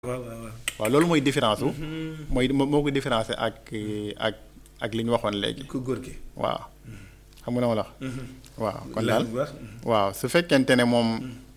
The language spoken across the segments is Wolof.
waaw waaw waaw. waaw loolu mooy différence su. mooy moo ko différencé ak ak ak li ñu waxoon léegi. ku góor gi. waaw xam nga na ma la wax. waaw kon daal bu baax. waaw su fekkente ne moom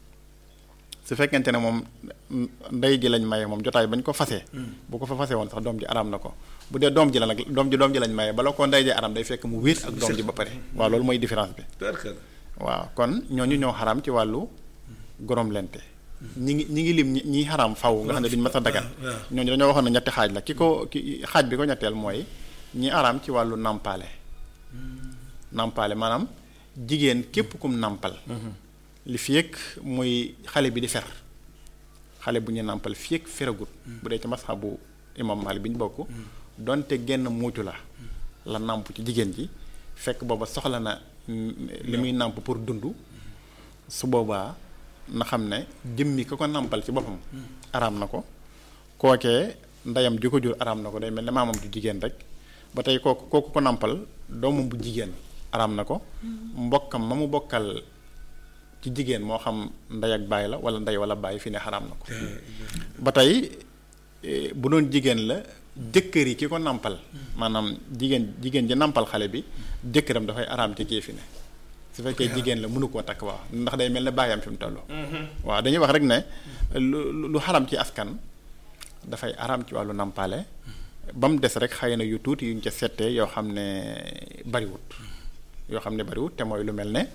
su fekkente ne moom ndey ji lañ maye moom jotaay bañ ko fase bu ko fa fase woon sax doom ji araam na ko bu dee doom ji la nag doom ji doom ji lañ maye bala ko ndey ji araam day fekk mu wéet ak doom ji ba pare waaw loolu mooy différence bi tubarkalla. waaw kon ñooñu ñoo xaraam ci wàllu gorom lente ñi ngi ñi ngi lim ñi ñi xaraam faw nga xam ne duñ mas a dagan waaw. ñooñu dañoo waxoon ne ñetti xaaj la ki ko ki xaaj bi ko ñetteel mooy ñi araam ci wàllu nàmpaale nàmpaale maanaam jigéen képp kum nàmpal li fi yëg muy xale bi di fer xale bu ñu nàmpal fi yëg feragut bu dee ci masxabu imam Maalik bi ñu bokk donte genn muucu la la nàmp ci jigéen ji fekk booba soxla na mm, li muy nàmp pour dund su boobaa na xam ne jëmmi ka ko nàmpal ci boppam araam na ko kookee ndeyam ji ko jur araam na ko day mel ne maamam du jigéen rek ba tey kooku kooku ko nàmpal doomam bu jigéen araam na ko mbokkam ma mu bokkal ci jigéen moo xam ndey ak baay la wala ndey wala baay fi ne xaraam na ko ba tey eh, bu doon jigéen la jëkkër yi ki ko nàmpal maanaam jigéen jigéen ji nàmpal xale bi jëkkëram dafay araam ci kii fi ne su fekkee jigéen la mënu koo takk waaw ndax day mel ne baayam fi mu toll waaw dañuy wax rek ne lu lu xaram ci askan dafay araam ci wàllu nàmpaale ba mu des rek xëy na yu tuuti yuñ ca settee yoo xam ne bariwut yoo xam ne bariwut te mooy lu mel ne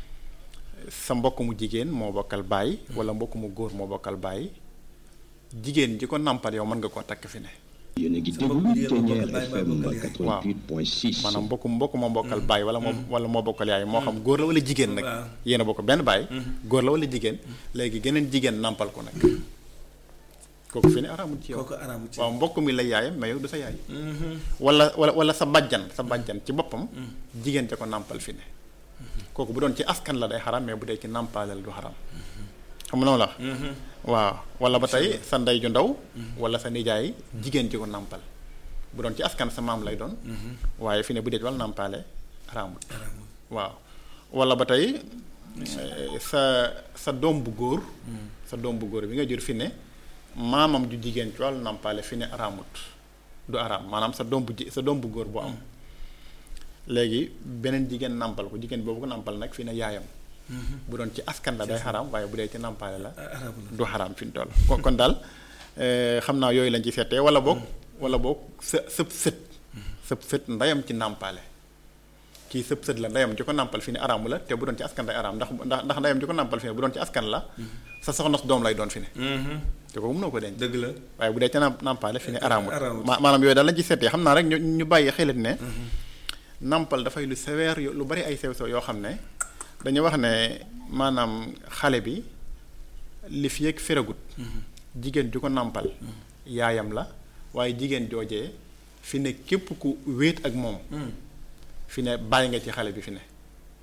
sa mbokk mu jigéen moo bokkal baay wala mbokk mu góor moo bokkal baay jigéen ji ko nàmpal yow mën nga koo takk fi ne yéen a ngi Sa mbokk déglu jigéen moo Ténière bokkal baay, FM moo bokkal yaay. 88.6 maanaam mbokk mbokk moo bokkal baay wala moo wala moo bokkal yaay moo xam góor la wala jigéen nag waaw. yéen a bokk benn baay góor la wala jigéen léegi geneen jigéen nàmpal ko nag kooku fi ne araamul ci yow kooku araamul ci waaw mbokk mi la yaayam mais yow du sa yaay wala wala wala sa bàjjan sa bàjjan ci boppam jigéen te ko nàmpal fi ne kooku bu doon ci askan la day xaram mais bu dee ci nàmpaaleel du xaram xam nga noonu la waaw wala ba tey sa ndey ju ndaw wala sa nijaay jigéen ji ko nàmpal bu doon ci askan sa maam lay doon waaye fi ne bu dee ci wàllu nàmpaale araamut araamul. waaw wala ba tey eh, sa sa doom bu góor sa doom bu góor bi nga jur fi ne maamam ju jigéen ci wàllu nàmpaale fi ne araamut du araam maanaam sa doom bu ji sa doom bu góor boo am léegi beneen jigéen nàmpal ko jigéen boobu ko nàmpal nag fi ne yaayam bu doon ci askan la day xaraam waaye bu dee ci nàmpaale la araamul. du xaraam fi mu toll kon kon daal eh, xam naa yooyu lañ ci seetee wala boog wala boog sa sëb sët sëb sët ndeyam ci nàmpaale kii sëb sët la ndeyam ji ko nàmpal fi ne araamu la te bu doon ci askan day araam ndax ndax ndax ndeyam ji ko nàmpal fi ne bu doon ci askan la sa soxna su doom lay doon fi ne te kooku mënoo ko denc dëgg la. waaye bu dee ca nàmp nàmpaale fi ne araamul araamul. ma maanaam yooyu daal lañ ci seetee xam naa rek ñu ñu bàyyi xelit ne nàmpal dafay lu sévère yo- lu bari ay sew sew yoo xam ne dañu wax ne maanaam xale bi li fi yëg feragut jigéen ju ko nàmpal yaayam la waaye jigéen joojee fi ne képp ku wéet ak moom fi ne bàyyi nga ci xale bi fi ne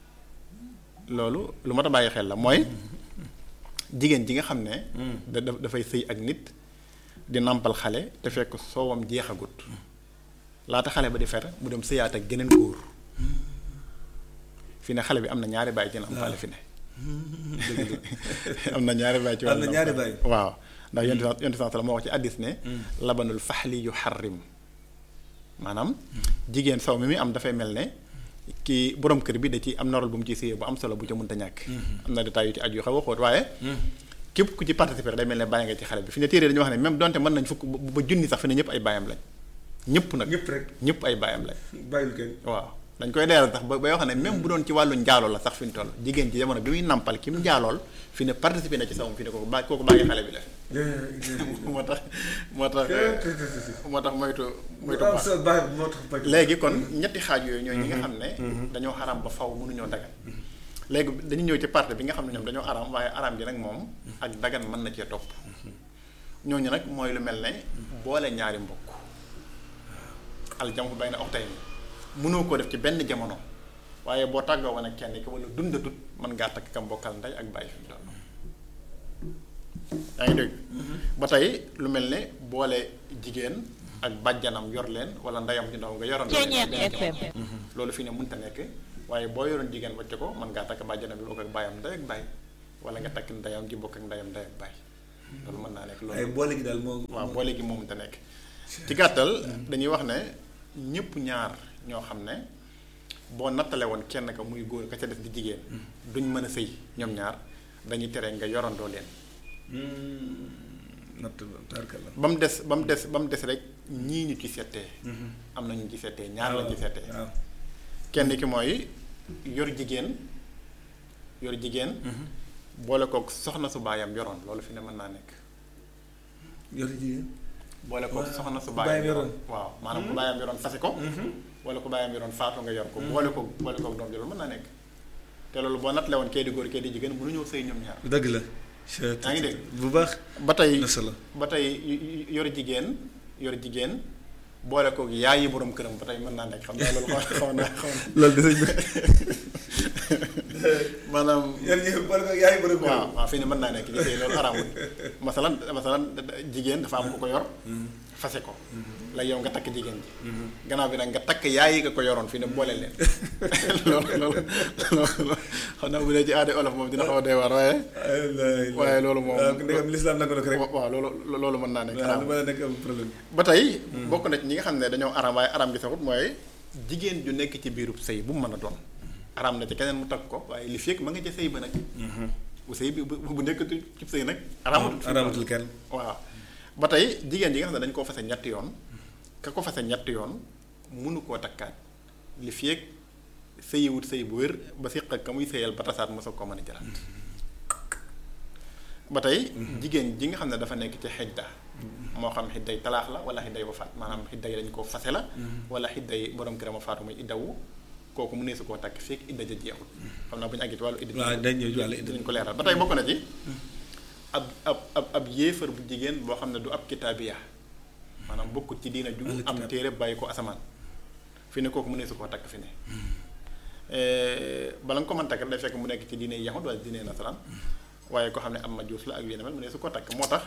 loolu lu mat a bàyyi xel la mooy jigéen ji nga xam ne da da- dafay sëy ak nit di nàmpal xale te fekk soowam jeexagut laata xale ba di fer mu dem sëyaat ak geneen góor fi ne xale bi am na ñaari baay ci nàmpale fi ne am na ñaari baay ci Am na wàllu ñaari nàmpale. baay. waaw ndax yonent bi yonent bi moo wax ci addis ne labanul faxli yu xarrim maanaam jigéen saw mi muy am dafay mel ne kii borom kër bi da ci am na rôle bu mu ci séyee bu am solo bu ca mënta ñàkk am na détails yu ci aju yu xaw a xóot waaye képp ku ci participer day mel ne bàyyi nga ci xale bi fi ne téere dañu wax ne même donte mën nañ fukk ba ba junni sax fi ne ñëpp ay baayam lañ ñëpp nag ñëpp rek ñëpp ay baayam lañ bàyyil kenn. waaw dañ koy leeral sax ba bay wax ne même bu doon ci wàllu njaaloo la sax fi mu toll jigéen ci jamono bi muy nàmpal ki mu njaalool fi ne participer na ci sawum fi ne kooku ba kooku bàyyi xale bi la moo tax moo tax moo tax moytu moytu am baax sa baay moo tax bañ. léegi kon ñetti xaaj yooyu ñooy ñi nga xam ne dañoo xaram ba faw mënuñoo dagan léegi dañu ñëw ci partie bi nga xam ne ñoom dañoo aram waaye aram ji nag moom ak dagan mën na cee topp ñooñu nag mooy lu mel ne boole ñaari mbokk aljam bay na oxtay ni mënoo koo def ci benn jamono waaye boo tàggoo woon ak kenn ki wala dundatut mën ngaa takk kam bokkal ndey ak bàyyi fi mu toll yaa ngi dégg ba tey lu mel ne boole jigéen ak bàjjanam yor leen wala ndeyam ju ndaw nga yoroon leen ci benn jamono. loolu fi ne mënta nekk waaye boo yoroon jigéen wacce ko mën ngaa takk bàjjanam bi bokk ak bàyyam ndey ak bàyyi wala nga takk ndeyam ji bokk ak ndeyam ndey ak bàyyi loolu mën naa nekk ay loolu boole gi daal moo. waaw boole gi moom te nekk ci gàttal dañuy wax ne ñëpp ñaar ñoo xam ne boo nattale woon kenn ka muy góor ka ca def di jigéen duñ mën a sëy ñoom ñaar dañuy tere nga yorandoo leen natt tarkala. ba mu des ba mu des ba mu des rek ñii ñu ci settee am na ñu ci settee ñaar la ci settee waaw kenn ki mooy yor jigéen yor jigéen boole kook soxna su baayam yoroon loolu fi ne mën naa nekk yor jigéen. boole kook Waaw, soxna su ku baayam baayam yoroon yoroon. waaw maanaam ku baayam yoroon fase ko wala ku baayam yoroon faatu nga yor ko boole ko boole kook doom ji loolu mën naa nekk te loolu boo nattale woon kee di góor kee di jigéen mënuñoo sëy ñoom ñaar dëgg la. yaa ngi dégg. bu baax. ba tey na solo. ba tey y- y- yor jigéen yor jigéen boole kook yaay yi borom këram ba tey mën naa nekk xam naa loolu xaw xaw naa xaw na loolu de sëñ bi. maanaam yéen ñi boole ko yaay borom waaw waaw fii ne mën naa nekk ñu sëy loolu araamul masalan masalan jigéen dafa am ku ko yor fase ko la yow nga takk jigéen ji gannaaw bi nag nga takk yaay yi nga ko yoroon fii ne boole leen loolu loolu loolu xam naa bu dee ci aada olof moom dina xaw a doy waar waaye waaye loolu moom waaw ndegam lislaam nangu na ko rek. waaw loolu loolu mën naa nekk waaw araam lu ma la nekk am problème. ba tey bokk na ci ñi nga xam ne dañoo araam waaye araam gi saxut mooy jigéen ju nekk ci biirub sëy bu mu mën a doon araam na ci keneen mu takk ko waaye li fekk ma nga ca sëy ba nag bu sëy bi bu bu nekkatu ci sëy nag araamatul fi araamatul kenn. waaw ba tey jigéen ji nga xam ne dañ koo fase ñetti yoon ka ko fase ñetti yoon mënu koo takkaat li fekk sëyiwut sëy bu wér ba siq ak ka muy sëyal ba tasaat mosoo koo mën a jëlaat ba tey jigéen ji nga xam ne dafa nekk ci xidda moo xam xidday talaax la wala xidday wafaat maanaam xidday dañ koo fase la wala xidday borom këram a faatu muy iddawu kooku mu ne su koo takk fekk idda ja jeexul xam naa bu ñu àggee ci wàllu idda waaw dañ ñëw ci wàllu idda. dinañ ko leeral ba tey bokk na ci ab ab ab ab yéefar bu jigéen boo xam ne du ab kitaabiya maanaam bokkut ci diina ju Ahlu am kitaab. téere bàyyi ko asamaan fi ne kooku mu ne su koo takk fi ne bala nga ko mën takk day fekk mu nekk ci diine yahud wala diine nasaraan waaye ko xam ne am majuus la ak yeneen mel mu ne su ko takk moo tax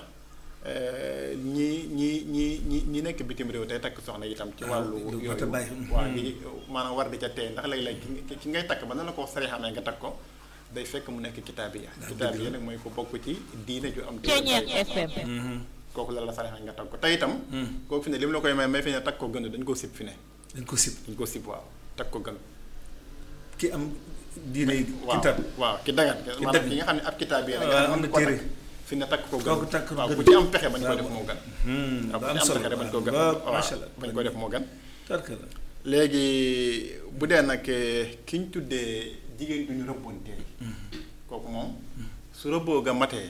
ñi ñi ñi ñi ñi nekk bitim réew tey takk soxna itam ci Ah, wàllu lu yooyu mat a bàyyi. waaw di maanaam war di ca tey ndax léeg-léeg ki nga- ki ngay takk ba na la ko sarixamee nga takk ko day fekk mu nekk kitaabiya kitaabiya nag mooy ko bokk ci diine ju am téere Ceeñeer bàyyi ko. FM. kooku la la sarixamee nga takk ko tey itam kooku fi ne li mu la koy may may fi ne takk ko gën dañ ko sib fi ne dañ ko sib dañ ko sib waaw takk ko gën ki am diine waaw kitab waaw ki dagan maanaam dagan. ki nga xam ne ab kitaab yi waaw, am na téere. fi ne takk ko gën Kooku takk ko waaw gën. ku ci am pexe bañ ko waaw, def moo gën Hmm, waaw ba ku am ci am solo pexe bañ ko gën waaw waaw macha allah bañ ko def moo gën tarka la léegi bu dee nag ki ñu tuddee jigéen du ñu rëbboontee kooku moom su rëbboo ga matee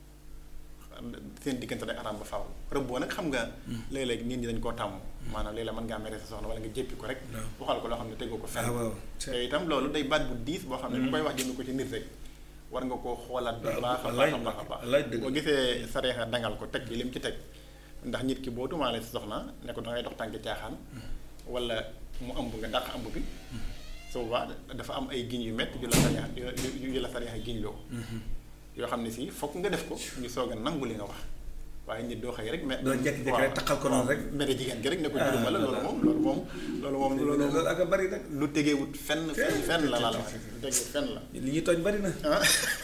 seen diggante day araam ba faaw rëbboo nag xam nga léeg-léeg nit ñi dañ koo tàmm maanaam léeg-léeg mën ngaa mere sa soxna wala nga jéppi ko rek waxal ko loo xam ne tegoo ko fenn ah waaw te itam loolu day baat bu diis boo xam ne bu koy wax jënd ko ci nit rek war nga koo xoolaat bu baax a baax a baax a baax wallaay dëgg. boo gisee sareexa dangal ko teg ci lim ci teg ndax nit ki boo tumaale si soxna ne ko dangay dox tànki caaxaan wala mu ëmb nga dàq ëmb bi su boobaa dafa am ay giñ yu métti yu la sareexa yu yu la sareexa giñ loo yoo xam ne si fokk nga def ko ñu soog a nangu li nga wax waaye nit doo xëy rek mais doo jékki-jékki rek taxal ko noonu rek. mere jigéen gi rek ne ko Ah, juruma la loolu moom loolu moom loolu moom loolu loolu ak a bari nag lu tegewut fenn fenn fenn la laa la wax lu tegewut fenn la li ñuy tooñ bari na ah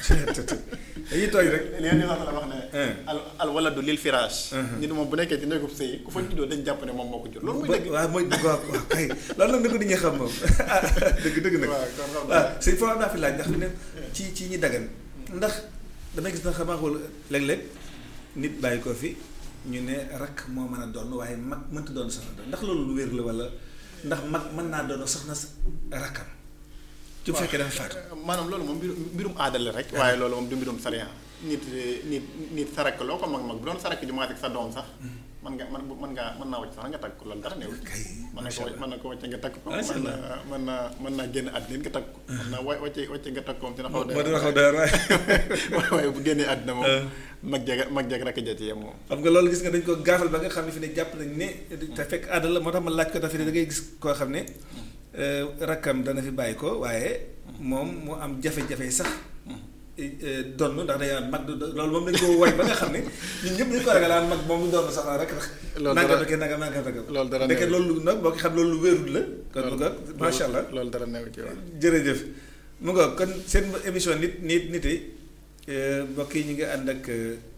dañuy tooñ rek li ngeen di wax la wax ne al al waladu lil firaash nit moom bu nekkee ci néegub sëy ku fa juddoo dañ jàpp ne moom moo ko jur loolu mooy dëgg waaw mooy dëgg waaw waaw kay loolu nag nag di ñu xam moom dëgg dëgg nag waaw kon xam waaw sëñ foofu am naa fi laaj ndax ne ci ci ñi dagan ndax damay gis na xamaa xool léeg-léeg nit bàyyi ko fi ñu ne rakk moo mën a doon waaye mag mënta doon soxna doon ndax loolu lu wér la wala ndax mag mën naa doon soxna sa rakkam ci bu fekkee dafa faatu maanaam loolu moom mbirum mbirum aada la rek waaye loolu moom du mbirum sariya nit nit nit sarak loo ko mag mag bu doon sarak ju maasik sa doom sax mën nga mën mën ngaa mën naa wàcc sax nga takk ko loolu dara newul kay mën na ko wàcc mën na ko wàcce nga takk ko Macha mën Allah. na mën naa mën naa génn àddina nga takk ko mën naa wa wàcce wàcce nga takk ko moom dina xaw moo dina xaw doyar waaye waaye bu génnee àddina moom mag jeg mag jeg rakk ja ci yem moom xam nga loolu gis nga dañ ko gaafal ba nga xam ne fi ne jàpp nañ ne te fekk aada la moo tax ma laaj ko dafa ne da ngay gis koo xam ne euh, rakkam dana fi bàyyi ko waaye moom mu am jafe-jafe sax euh, donn ndax day am mag du loolu moom dañ ko woy ba nga xam ne ñun ñëpp dañu ko ragal aan mag moom mu doon sax rek ndax Loolu nanga dara- doke nanga nanga nanga loolu dara ndeke neew. loolu nag boo ko xam loolu lu wéerul la kon mu nga macha allah loolu dara new ci wax jërëjëf mu nga kon seen émission nit nit nit yi mbokk yi ñu ngi ànd ak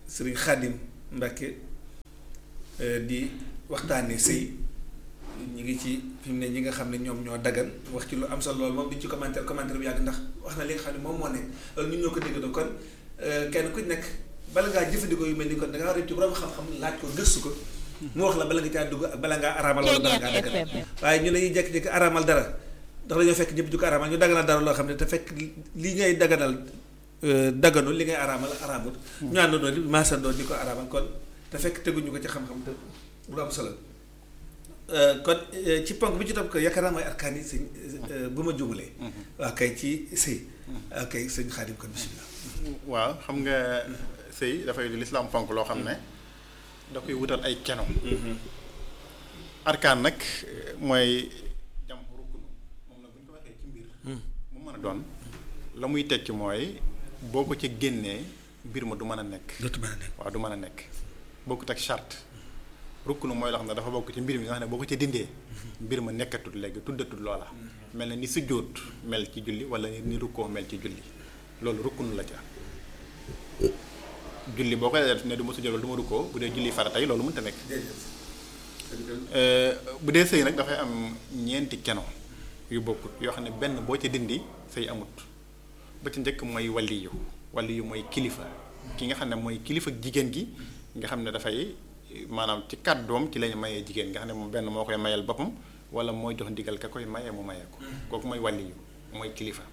sëriñ Xaadim Mbàkke di waxtaanee sëy ñu ngi ci fi mu ne ñi nga xam ne ñoom ñoo dagan wax ci lu am solo loolu moom di ci commentaire commentaire bu yàgg ndax wax na li nga xam ne moom moo nekk loolu ñun ñoo ko déggandoo kon kenn ku nekk bala ngaa jëfandikoo yu mel ni kon da ngaa war a ci borom xam-xam laaj ko gëstu ko mu wax la bala nga caa dugg ak bala ngaa araamal wala bala ngaa daganal waaye ñu dañuy jékki-jékki araamal dara ndax dañoo fekk ñëpp di ko araamal ñu daganal dara loo xam ne te fekk li ngay daganal daganul li ngay araamal araamut ñu àndandoo di maasandoo di ko araamal kon te fekk teguñu ko ci xam-xam te lu am solo kon ci ponk bi ci topp ko yaakaar naa mooy arkaan yi sëñ bu ma jumalee waa kay ci sëy waa kay sëñ Xaadim kon bismillah waaw xam nga sëy dafay di lislaam ponk loo xam ne da koy wutal ay keno arkaan nag mooy jam rukkunu moom nag bu ñu ko waxee ci mbir mu mën a doon la muy tekki mooy boo ko ci génnee mbir ma du mën a nekk dootu mën a nekk waaw du mën a nekk bokkut ak charte rukkunu mooy loo xam ne dafa bokk ci mbir mi nga xam ne boo ko ci dindee mbir ma nekkatul léegi tuddatul loola mel na ni sujjóot mel ci julli wala ni rukkoo mel ci julli loolu rukkunu la ca julli boo koy def ne du ma sujjóot wala du ma rukkoo bu dee julli farata yi loolu mënta nekk bu dee sëy nag dafay am ñeenti keno yu bokkut yoo xam ne benn boo ci dindi sëy amut ba ci njëkk mooy waliyu waliyu mooy kilifa ki nga xam ne mooy kilifa jigéen gi nga xam ne dafay maanaam ci kàddoom ci lañu mayee jigéen nga xam ne moom benn moo koy mayal boppam wala mooy jox ndigal ka koy mayee mu mayee ko kooku mooy waliyu mooy kilifa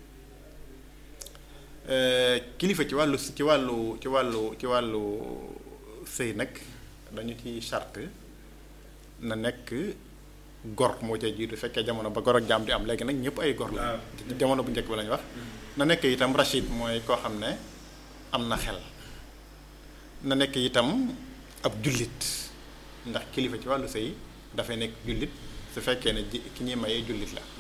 kilifa ci wàllu ci wàllu ci wàllu ci wàllu sëy nag dañu ci charte na nekk gor moo cay jiitu fekkee jamono ba gor ak jaam di am léegi nag ñëpp ay gor la jamono bu njëkk ba la ñu wax na nekk itam rachid mooy koo xam ne am na xel na nekk itam ab jullit ndax kilifa ci wàllu sëy dafay nekk jullit su fekkee ne ji ki ñuy mayee jullit la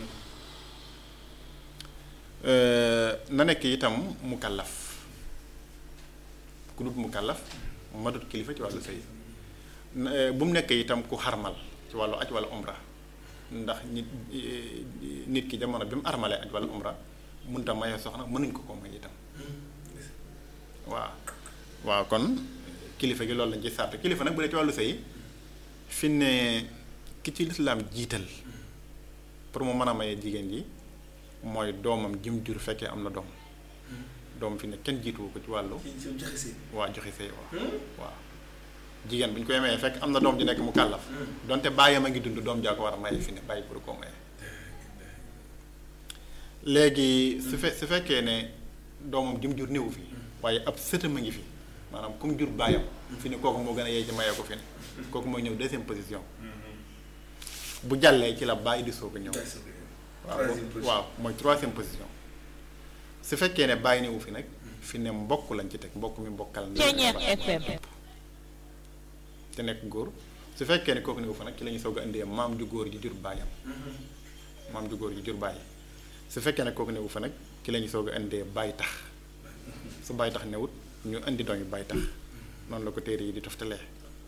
na nekk itam mukallaf ku dut mukallaf matut kilifa ci wàllu sëy bu mu nekk itam ku xarmal ci wàllu aj wala umra ndax nit nit ki jamono bi mu armalee aj wala umra mënta mayee soxna mënuñ ko ko may itam waaw waaw kon kilifa gi loolu lañ ci sart kilifa nag bu dee ci wàllu sëy fi ne ki ci lislaam jiital pour mu mën a maye jigéen ji mooy doomam jim jur fekkee am na doom doom fi ne kenn jiituwu ko ci wàllu waa joxe sëy waaw waaw jigéen bu ñu koy mayee fekk am na doom ji nekk mu kàllaf donte bàyyam a ngi dund doom jaa ko war a maye fi ne bàyyi pour koo maye léegi su fe su fekkee ne doomam jim jur néewu fi waaye ab sëtam a ngi fi maanaam comme jur bàyyam fi ne kooku moo gën a yey ci mayee ko fi ne kooku mooy ñëw deuxième position bu jàllee ci la bàyyi di soog a ñëw waaw waaw mooy troisième position su fekkee ne bàyyi néewu fi nag fi ne mbokk lañ ci teg mbokk mi mbokkal na te nekk góor su fekkee ne kooku néewu fa nag ci la ñuy soog a indee maam ju góor ji jur bàyyam maam ju góor ji jur bàyyi su fekkee ne kooku néewu fa nag ci la ñuy soog a indee bàyyi tax su bàyyi tax newut ñu indi doom yi bàyyi tax noonu la ko téere yi di toftalee.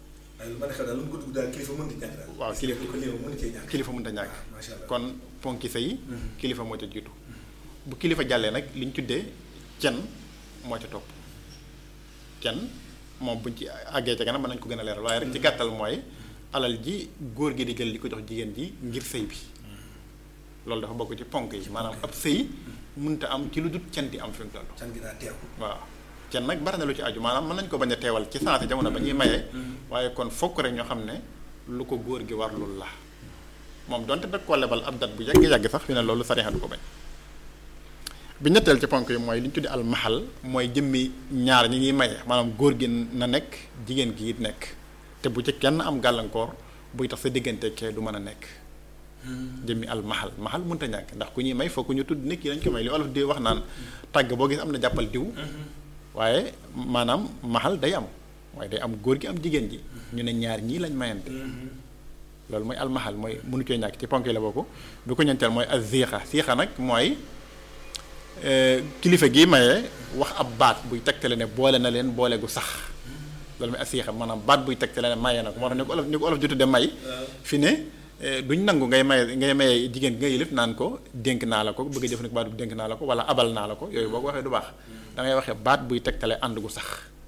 waaw kilifa kilifa mënut a ñàkk kon ponki sëy kilifa moo ca jiitu bu kilifa jàllee nag li ñu tuddee cen moo ca topp cen moom buñ ci àggee ca kanam mën nañ ko gën a leeral waaye rek ci gàttal mooy alal ji góor gi di jël di ko jox jigéen ji ngir sëy bi loolu dafa bokk ci ponk yi maanaam ab sëy mënta am ci lu dut cen di am fi mu toll. can gi daa teew. waaw cen nag bari na lu ci aju maanaam mën nañ ko bañ a teewal ci sensé jamono ba ñuy mayee waaye kon fokk rek ñoo xam ne lu ko góor gi war loolu la moom donte da ko lebal ab dat bu yàgg-yàgg sax fi ne loolu sariya du ko bañ bi ñetteel ci ponk yi mooy li ñu tuddi al mahal mooy jëmmi ñaar ñi ngi maye maanaam góor gi na nekk jigéen gi it nekk te bu ci kenn am gàllankoor buy tax sa diggante kee du mën a nekk jëmmi al mahal mahal mënta ñàkk ndax ku ñuy may fokk ñu tudd nit ki dañ ko may li olof di wax naan tàgg boo gis am na jàppal diw waaye maanaam mahal day am waaye day am góor gi am jigéen ji ñu ne ñaar ñii lañ mayante loolu mooy al mahal mooy mënu cee ñàkk ci ponk yi la bokk bi ko ñeenteel mooy az ziixa ziixa nag mooy kilifa gii maye wax ab baat buy tegtale ne boole na leen boole gu sax loolu mooy asiixa maanaam baat buy tegtale ne maye na ko moo tax ni ko olof ni ko olof jotu de may fi ne duñ nangu ngay maye ngay maye jigéen gi nga yëlif naan ko dénk naa la ko bëgg a jëfandikoo baat bu dénk naa la ko wala abal naa la ko yooyu boo ko waxee du baax da ngay waxee baat buy tegtale ànd gu sax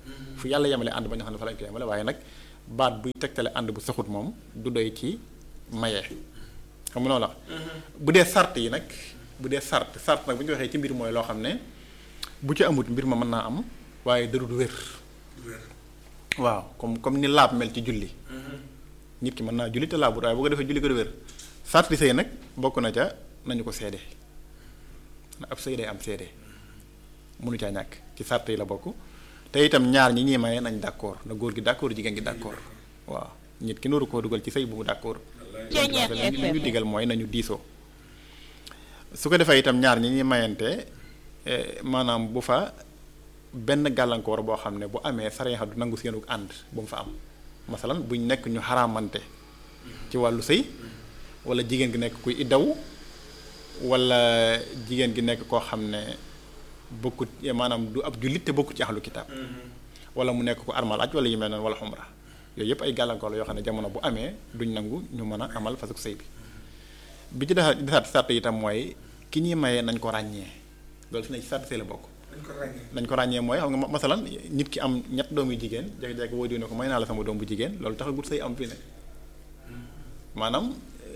fu yàlla yemale ànd ba ñu xam ne fa lañ ko yemale waaye nag baat buy tegtale ànd bu saxut moom du doy ci maye xam nga noonu la bu dee sart yi nag bu dee sart sart nag bu ñu waxee ci mbir mooy loo xam ne bu ci amut mbir ma mën naa am waaye darul wér waaw comme comme ni laab mel ci julli nit ki mën naa julli te laabut waaye bu ko defee julli ko du wér sart di sëy nag bokk na ca nañu ko seede na ab sëy day am seede mënu caa ñàkk ci sart yi la bokk te itam ñaar ñi ñuy maye nañ d'accord na góor gi d'accord jigéen gi d'accord waaw nit ki nooru koo dugal ci sëy bu mu d'accord li ñu digal mooy nañu diisoo su ko defee itam ñaar ñi ñuy mayante maanaam bu fa benn gàllankoor boo xam ne bu amee sariya du nangu seenu ànd bu mu fa am masalan buñ nekk ñu xaraamante ci wàllu sëy wala jigéen gi nekk kuy iddaw wala jigéen gi nekk koo xam ne bokkut maanaam du ab jullit te bokkut ci ahlu kitaab wala mu nekk ko armal aj wala yu mel noonu wala xumra yooyu yëpp ay gàllankoor la yoo xam ne jamono bu amee duñ nangu ñu mën a amal fasuk sëy bi bi ci desaat desaat sàrt itam mooy ki ñuy mayee nañ ko ràññee loolu fi ne ci sàrt sëy la bokk nañ ko ràññee mooy xam nga masalan nit ki am ñett doom yu jigéen jékki-jékki woo diw ne ko may naa la sama doom bu jigéen loolu taxagut sëy am fi ne maanaam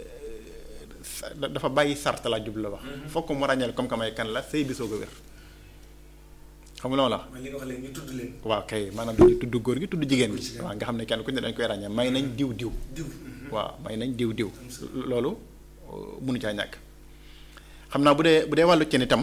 dafa bàyyi sart la jub la wax fokk mu ràññeel comme que may kan la sëy bi soog a wér xam nga loolu la li nga wax léegi ñu tudd leen. waaw kay maanaam dañuy tudd góor gi tudd jigéen gi waaw nga xam ne kenn ku ne dañ koy ràññee may nañ diw diw diw. waaw may nañ diw diw loolu mënu caa ñàkk xam naa bu dee bu dee wàllu cen itam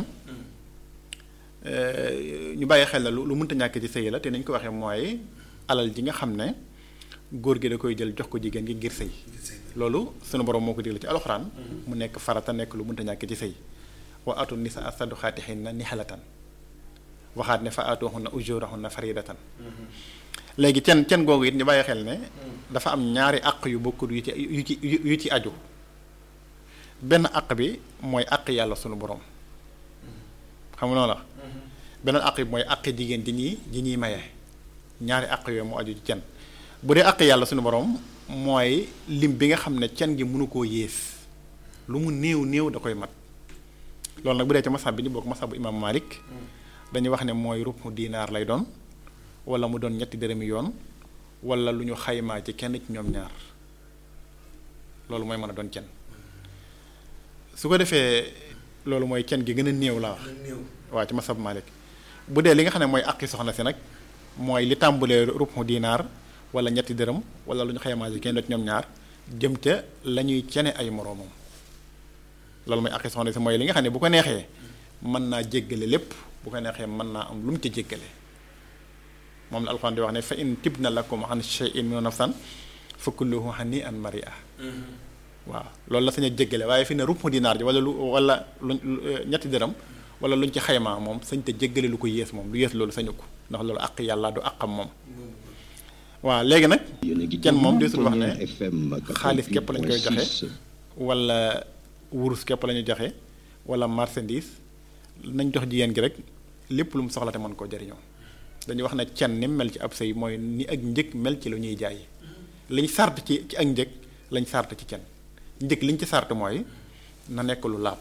ñu bàyyi xel na lu lu mënta ñàkk ci sëy la te nañ ko waxee mooy alal ji nga xam ne góor gi da koy jël jox ko jigéen gi ngir sëy loolu sunu borom moo ko digle ci alxuraan mu nekk farata nekk lu mënta ñàkk ci sëy wa atu nisa saduxaatihinna nihalatan waxaat ne fa atuhunna ujurahunna faridatan léegi cen cen googu it ñu bàyyi xel ne dafa am ñaari àq yu bokkut yu ci yu ci yu ci aju benn àq bi mooy àq yàlla sunu borom xam nga noonu la beneen àq bi mooy àq jigéen ji ñuy ji ñuy maye ñaari àq yooyu mu aju ci cen bu dee àq yàlla sunu borom mooy lim bi nga xam ne cen gi mënu koo yées lu mu néew néew da koy mat loolu nag bu dee ci masab bi ñu bokk masab bu imaam Malik dañuy wax ne mooy rubu diinaar lay doon wala mu doon ñetti dërëmi yoon wala lu ñu xaymaa ci kenn ci ñoom ñaar loolu mooy mën a doon cen su ko defee loolu mooy cen gi gën a néew laa wax waaw ci masab Malik bu dee li nga xam ne mooy àqi soxna si nag mooy li tàmbalee rubu diinaar wala ñetti dërëm wala lu ñu xaymaa ci kenn ci ñoom ñaar jëm ca la ñuy cene ay moroomam loolu mooy àqi soxna si mooy li nga xam ne bu ko neexee mën naa jéggale lépp bu ko neexee mën naa am lu mu ca jéggale moom la alxuraan di wax ne fa in tibna lakum an shay'in min nafsan fa kulluhu hani'an mari'a waaw loolu la sañ a jéggale waaye fi ne rupp dinaar ji wala lu wala lu ñetti dërëm wala luñ ci xaymaa moom sañ te jéggale lu ko yées moom lu yées loolu sañu ko ndax loolu àq yàlla du àqam moom waaw léegi nag kenn moom desul wax ne xaalis képp lañ koy joxe wala wurus képp la ñu joxe wala marchandise nañ jox jigéen gi rek lépp lu mu soxla te mën koo jariñoo dañuy wax ne cen ni mel ci ab sëy mooy ni ak njëg mel ci lu ñuy jaay liñ sart ci ci ak njëg lañ sart ci cen njëg liñ ci sart mooy na nekk lu laab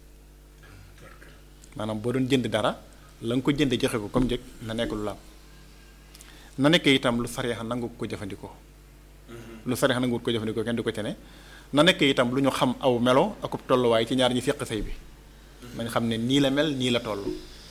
maanaam boo doon jënd dara la nga ko jënd joxe ko comme njëg na nekk lu laab na nekk itam lu sariya nangu ko jëfandikoo lu sariya nangu ko jëfandikoo kenn du ko cene na nekk itam lu ñu xam aw melo ak tolluwaay ci ñaar ñi seq sëy bi nañ xam ne nii la mel nii la toll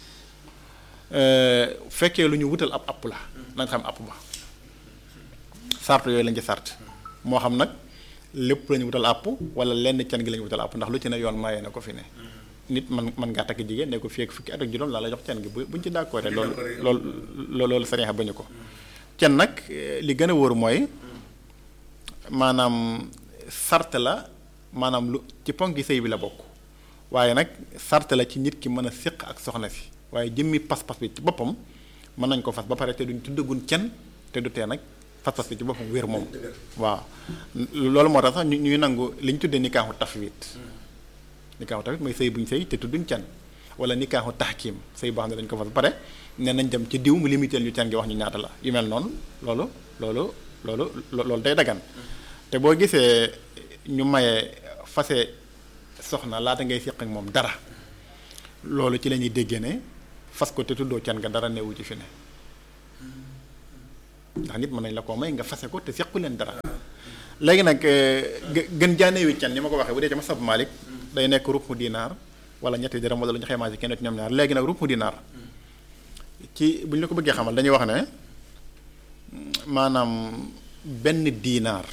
fekkee lu ñu wutal ab app la nañ xam app ba sart yooyu lañ ci sart moo xam nag lépp la ñu wutal app wala lenn can gi la ñu wutal app ndax lu ci ne yoon maye na ko fi ne nit man man ngaa takk jigéen ne ko fii ak fukki at ak juróom laa la jox can gi bu buñ ci d'accord loolu loolu loolu sariya bañu ko can nag li gën a wóoru mooy maanaam sart la maanaam lu ci ponk gi sëy bi la bokk waaye nag sart la ci nit ki mën a séq ak soxna si waaye jëmmi pas-pas bi ci boppam mën nañ ko fas ba pare te duñ tuddagun cen te du tee nag pas-pas bi ci boppam wér moom waaw loolu moo tax sax ñu ñuy nangu li ñu tuddee nikaaxu tafwid nikaaxu tafwid mooy sëy buñ sëy te tudduñ cen wala nikaaxu taxkiim sëy boo xam ne dañ ko fas ba pare ne nañ dem ci diw mu limité ñu cen gi wax ñu ñaata la yu mel noonu loolu loolu loolu loolu day dagan te boo gisee ñu maye fase soxna laata ngay séq ak moom dara loolu ci la ñuy déggee ne fas ko te tuddoo can nga dara newu ci fi ne ndax nit mën nañ la koo may nga fase ko te sequ leen dara léegi nag gën jaanee wi can ni ma ko waxee bu dee ci masab Malik day nekk rupu dinaar wala ñetti dërëm wala lu ñu xaymaa ci kenn ci ñoom ñaar léegi nag rupu dinaar ci bu ñu la ko bëggee xamal dañuy wax ne maanaam benn dinaar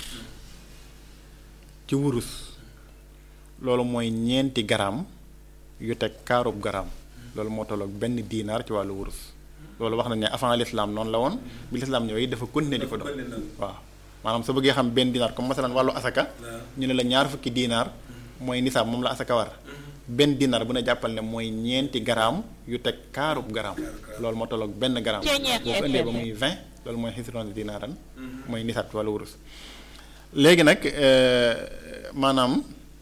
ci wurus loolu mooy ñeenti garaam yu teg kaarub garaam loolu moo tolloog benn dinaar ci wàllu wurus loolu wax nañ ne avant l'islam noonu la woon bi l'islam ñëwee dafa continuer di ko doon waaw maanaam soo bëggee xam benn dinaar comme masalan wàllu asaka ñu ne la ñaar fukki dinaar mooy nisaab moom la asaka war benn dinaar bu ne jàppal ne mooy ñeenti garaam yu teg kaarub garaam loolu moo tolloog benn garaam boo ko indee ba muy 20 loolu mooy xisroon dinaaran mooy nisaab ci wàllu wurus léegi nag maanaam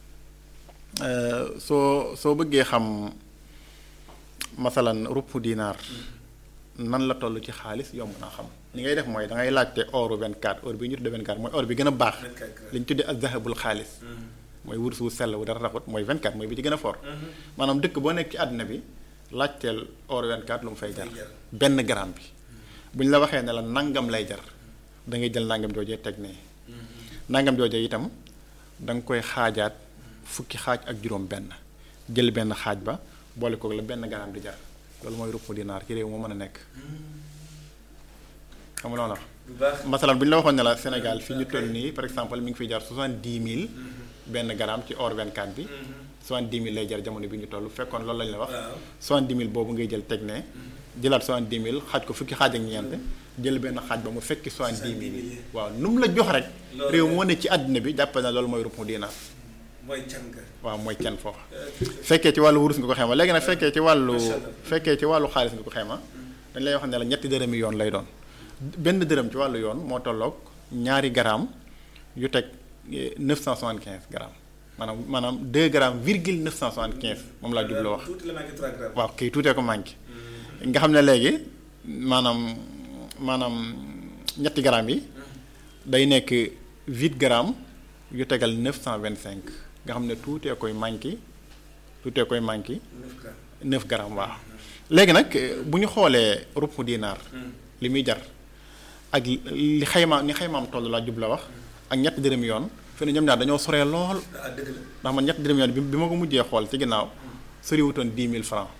soo soo bëggee xam masalan rupp dinaar nan la toll ci xaalis yomb naa xam li ngay def mooy da ngay laajte oru 24 or bi ñu tuddee 24 mooy or bi gën a baax li ñu tuddee ak zahabul xaalis mooy wurus wu sell wu dara raxut mooy 24 mooy bi ci gën a fort maanaam dëkk boo nekk ci àdduna bi laajteel or 24 lu mu fay jar benn gramme bi bu ñu la waxee ne la nangam lay jar da ngay jël nangam joojee teg ne nangam joojee itam da nga koy xaajaat fukki xaaj ak juróom benn jël benn xaaj ba boole koog la benn gramme di jar loolu mooy rupp dinaar ci réew moo mën a nekk xam nga loolu la masalan bu ñu la waxoon ne la Sénégal fi ñu toll nii par exemple mi ngi fiy jar soixante-dix mille benn gramme ci or 24 bi soixante-dix mille lay jar jamono bi ñu toll fekkoon loolu lañu la wax soixante-dix mille boobu ngay jël teg ne jëlaat soixante-dix mille xaaj ko fukki xaaj ak ñeent jël benn xaaj ba mu fekki soixante-dix mille yi waaw nu mu la jox rek réew moo ne ci àddina bi jàppal na loolu mooy rupp dinaar mooy can ga waaw mooy can foofa fekkee ci wàllu wurus nga ko xayma léegi nag fekkee ci wàllu fekkee ci wàllu xaalis nga ko xayma dañ lay wax ne la ñetti dërëmi yoon lay doon benn dërëm ci wàllu yoon moo tolloog ñaari garaam yu teg 975 grammes maanaam maanaam 2 grammes virgule 975 moom laa jubloo wax waaw kay tuutee ko manqué nga xam ne léegi maanaam maanaam ñetti grammes yi day nekk 8 grammes yu tegal 925 nga xam ne tuutee koy manqué tuutee koy manqué 9 grammes waaw léegi nag bu ñu xoolee rupp dinaar li muy jar ak li xayma ni xaymaam toll laa jub la wax ak ñetti dërëm yoon fi ne ñoom ñaar dañoo soree lool ndax man ñetti dërëm yoon bi bi ma ko mujjee xool ci ginnaaw soriwutoon 10 000 francs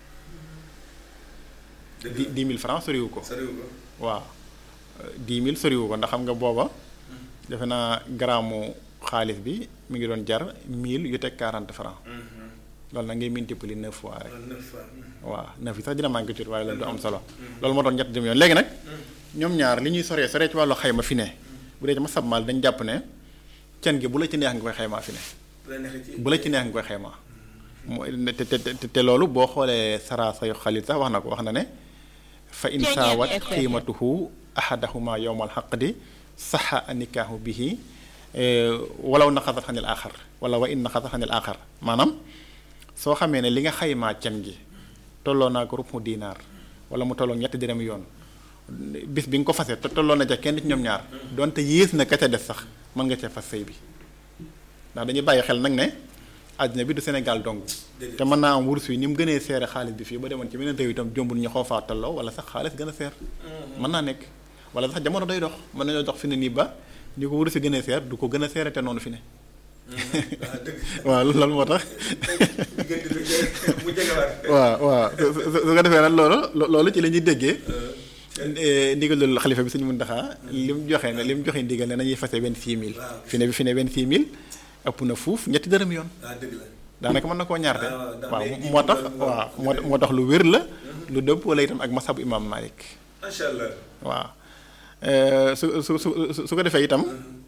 di 10 000 francs soriwu ko waaw 10 000 soriwu ko ndax xam nga booba defe naa garaamu xaalis bi mi ngi doon jar 1000 yu teg 40 francs loolu nag ngay multiplier 9 fois rek waaw 9 yi sax dina manqué tuuti waaye loolu du am solo loolu moo doon ñetti dërëm yoon léegi nag ñoom ñaar li ñuy soree soree ci wàllu xayma fi ne bu dee ci ma sabmal dañ jàpp ne cen gi bu la ci neex nga koy xaymaa fi ne bu la ci neex nga koy xaymaa mooy te te te loolu boo xoolee sara sayu xalit sax wax na ko wax na ne fa in saawat qiimatuhu ahadahuma yowmal xaqdi saxa nikaahu bihi walaw naxasat xanil aaxar wala wa in naxasat xanil aaxar maanaam soo xamee ne li nga xaymaa cen gi tolloo naa ko rupu dinaar wala mu tolloo ñetti dërëm yoon bis bi nga ko fase te tolloo na ca kenn ci ñoom ñaar donte yées na ka ca des sax mën nga cee fas sëy bi ndax dañuy bàyyi xel nag ne àddina bi du Sénégal dong te mën naa am wurus yi ni mu gënee seere xaalis bi fii ba demoon ci beneen réew itam jombul ñu xaw faa tolloo wala sax xaalis gën a seer mën naa nekk wala sax jamono day dox mën nañoo dox fi ne nii ba ni ko wurus yi gën a seer du ko gën a seere te noonu fi ne waaw loolu moo tax waaw waaw su su ko defee nag loolu loolu ci la ñuy déggee ndigalul xalifa bi suñu Muntaxa li mu joxe ne li mu joxe ndigal ne nañuy fase vingt-six mille fi ne bi fi ne vingt-six mille ëpp na fuuf ñetti dërëm yoon daanaka mën na koo ñaarte waaw moo tax waaw moo moo tax lu wér la lu dëpp wala itam ak masabu imam Malik macha allah waaw su su su su ko defee itam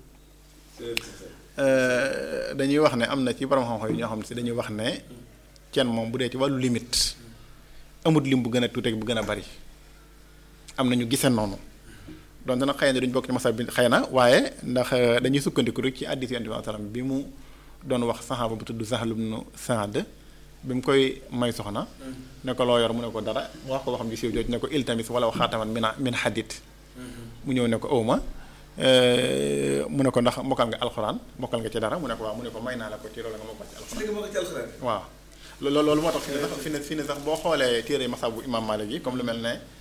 dañuy wax ne am na ci borom xam-xam yi ñoo xam ne si dañuy wax ne cen moom bu dee ci wàllu limite amut lim bu gën a tuuti ak bu gën a bari am na ñu gisee noonu donte nag xëy na duñ bokk ci masab bi xëy na waaye ndax dañuy sukkandiku rek ci hadiis Yonent bi sallam bi mu doon wax saxaaba bu tudd Sahl ibn Saad bi mu koy may soxna ne ko loo yor mu ne ko dara wax ko waxam ji siiw jooju ne ko iltamis wala xaataman min min hadid mu ñëw ne ko awma mu ne ko ndax mokkal nga alxuraan mokkal nga ci dara mu ne ko waaw mu ne ko may naa la ko ci loolu nga mokkal ci alxuraan waaw loolu loolu moo tax fi ne sax fi ne fi ne sax boo xoolee téere masabu imam Malik yi comme lu mel ne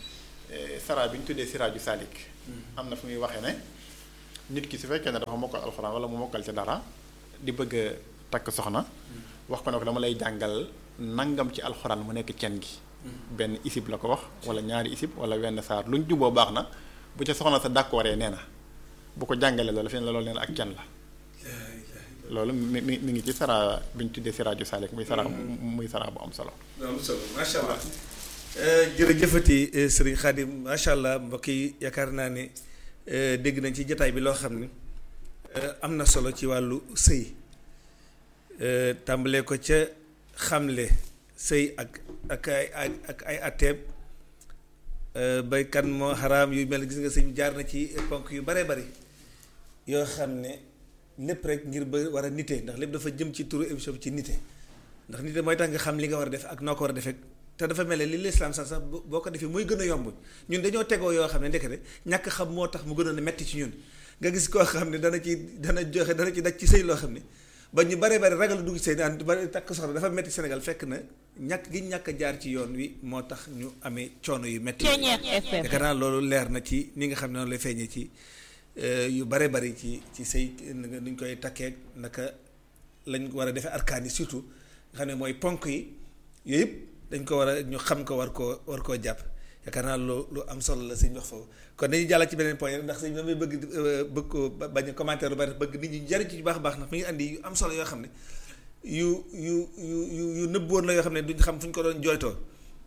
sara bi ñu tuddee siraaju salik am na fu muy waxee ne nit ki su fekkee ne dafa mokkal alxuraan wala mu mokkal ci dara di bëgg a takk soxna wax ko ne ko dama lay jàngal nangam ci alxuraan mu nekk cen gi benn isib la ko wax wala ñaari isib wala wenn saar lu ñu juboo baax na bu ca soxna sa d'accordee nee na bu ko jàngalee loolu fi ne la loolu nee na ak cen la loolu mi mi mi ngi ci sara bi ñu tuddee siraaju salik muy sara muy sara bu am solo am solo macha allah jërëjëfati sëriñ Xaadim macha allah mbokk yi yaakaar naa ne dégg nañ ci jataay bi loo xam ne am na solo ci wàllu sëy tàmbalee ko ca xamle sëy ak ak ay ak ay atteeb bay kan moo xaraam yu mel gis nga sëñ jaar na ci ponk yu baree bari yoo xam ne lépp rek ngir ba war a nite ndax lépp dafa jëm ci turu émission bi ci nite ndax nite mooy tax nga xam li nga war a def ak noo ko war a defee te dafa mel ne li lislaam sax sax boo ko defee muy gën a yomb ñun dañoo tegoo yoo xam ne ndekete ñàkk xam moo tax mu gënoon a metti ci ñun nga gis koo xam ne dana ci dana joxe dana ci daj ci sëy loo xam ne ba ñu bare bare ragal dugg sëy naan ba takk soxna dafa metti Sénégal fekk na ñàkk gi ñàkk a jaar ci yoon wi moo tax ñu amee coono yu metti yaakaar naa loolu leer na ci ni nga xam ne noonu lay feeñee ci yu bare bari ci ci sëy nuñ koy takkee naka lañ war a defee arkaan yi surtout nga xam ne mooy ponk yi yooyu yëpp dañ ko war a ñu xam ko war koo war koo jàpp yaakaar naa lu lu am solo la sëñ wax foofu kon dañuy jàll ci beneen point ndax sëñ damay bëgg bëgg ko bañ a commentaire lu bari bëgg nit ñi jariñ ci baax a baax ndax mi ngi andi yu am solo yoo xam ne yu yu yu yu yu nëbboon la yoo xam ne duñ xam fu ñu ko doon jooytoo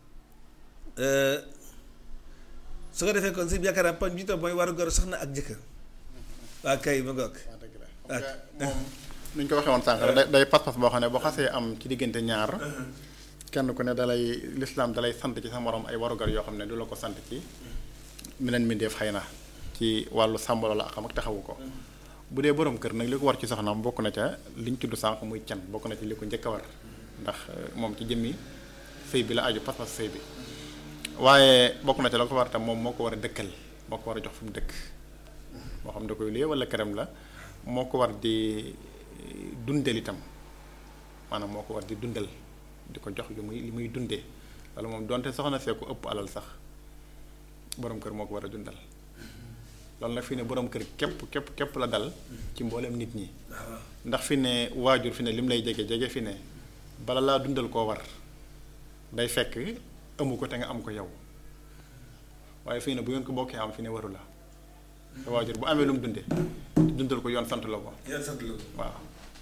su ko defee kon sëñ bi yaakaar naa point bi tam mooy waru gor soxna ak jëkkër waa kay ma ngoog moom nu ñu ko waxee woon sànq day day pas-pas boo xam ne boo xasee am ci diggante ñaar kenn ku ne dalay lislaam dalay sant ci sa morom ay warugar yoo xam ne du la ko sant ci meneen mbindeef xëy na ci wàllu sàmbalo la xam ak taxawu ko bu dee borom kër nag li ko war ci soxnaam bokk na ca liñ tudd sànq muy can bokk na ci li ko njëkk a war ndax moom ci jëmmi sëy bi la aju pas-pas sëy bi waaye bokk na ca la ko war tam moom moo ko war a dëkkal moo ko war a jox fu mu dëkk moo xam da koy luyee wala këram la moo ko war di dundal itam maanaam moo ko war di dundal di ko jox li muy li muy dundee wala moom donte soxna see ko ëpp alal sax borom kër moo ko war a dundal loolu nag fi ne borom kër képp képp képp la dal ci mboolem nit ñi ndax fi ne waajur fi ne lim lay jege jege fi ne bala laa dundal koo war day fekk amu ko te nga am ko yow waaye fii ne bu ngeen ko bokkee am fi ne waru la te waajur bu amee lu mu dunde dundal ko yoon sant la ko yoon sant la ko waaw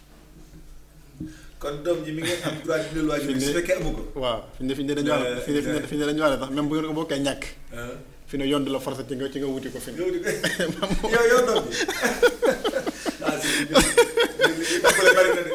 kon doom ji mi ngi am droit dundal waajur su fekkee amu ko waaw fi ne fi ne dañu wax fi ne fi ne dañu wax sax même bu ngeen ko bokkee ñàkk fi ne yoon du la forcé ci nga ci nga wuti ko fi ne yow yow doom ji ah si li bari na de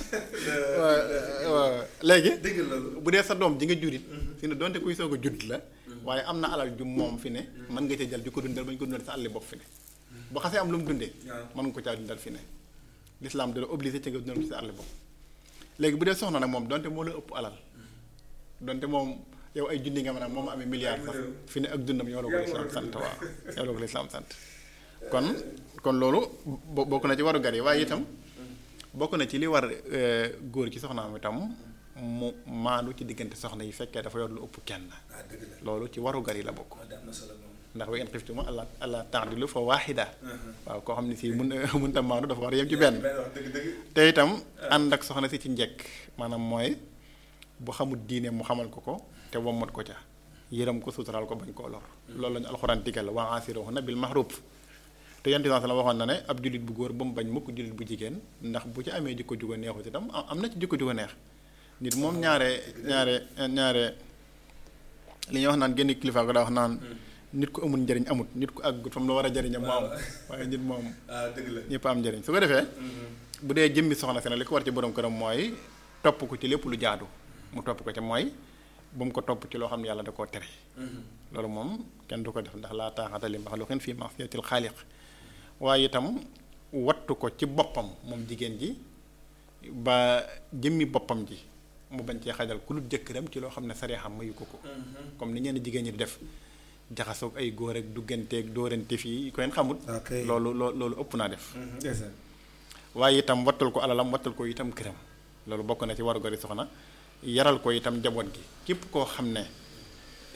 waaw léegi dëgg loolu bu dee sa doom ji nga jurit fi ne donte kuy soog a judd la waaye am na alal ju moom fi ne mën nga cee jël ju ko dundal ba ñu ko dundal sa àlli bopp fi ne bu xasee am lu mu dundee mën nga ko caa dundal fi ne l'islam da la obligé ci nga dundal ci sa àlli bopp léegi bu dee soxna nag moom donte moo la ëpp alal donte moom yow ay junni nga mën a moom amee milliard sax fi ne ak dundam yow la ko lislaam sant waaw yow la ko lislaam sant kon kon loolu bokk na ci waru gar yi waaye itam bokk na ci li war góor ci soxnaam itam mu maandu ci diggante soxna yi fekkee dafa yor lu ëpp kenn loolu ci waru gar yi la bokk ndax wa in xiftuma alla alla ta'dilu fa waaxida waaw koo xam ne si mun mun tam maandu dafa war a yem ci benn te itam ànd ak soxna si ci njekk maanaam mooy bu xamul diine mu xamal ko ko te wommat ko ca yërëm ko suturaal ko bañ koo lor loolu la ñu alxuraan digal wa aasiruhunna bil ma'ruf te yonent bi la waxoon na ne ab jullit bu góor ba mu bañ mukk jullit bu jigéen ndax bu ci amee jikko jugo neexut itam am na ci jikko jugo neex nit moom ñaare ñaare ñaare li ñuy wax naan génn kilifa ko daa wax naan nit ku amul njëriñ amut nit ku àggut fam la war a jëriña mu am waaye nit moom ñëpp am njëriñ su ko defee bu dee jëmmi soxna si ne li ko war ci borom këram mooy topp ko ci lépp lu jaadu mu topp ko ca mooy bu mu ko topp ci loo xam ne yàlla da koo tere loolu moom kenn du ko def ndax laa taaxata li maxluqin fii ma'siyatil xaaliq waaye itam wattu ko ci boppam moom jigéen ji ba jëmmi boppam ji mu bañ cee xajal ku lu jëkkëram ci loo xam ne saree xam mayu ko ko comme ni ñenn jigéen ñi di def jaxasoog ay góor ak dugganteeg dóorante fii ko leen xamut loolu loo loolu ëpp naa def waaye itam wattul ko alalam wattul ko itam këram loolu bokk na ci waru gari soxna yaral ko itam njaboot gi képp koo xam ne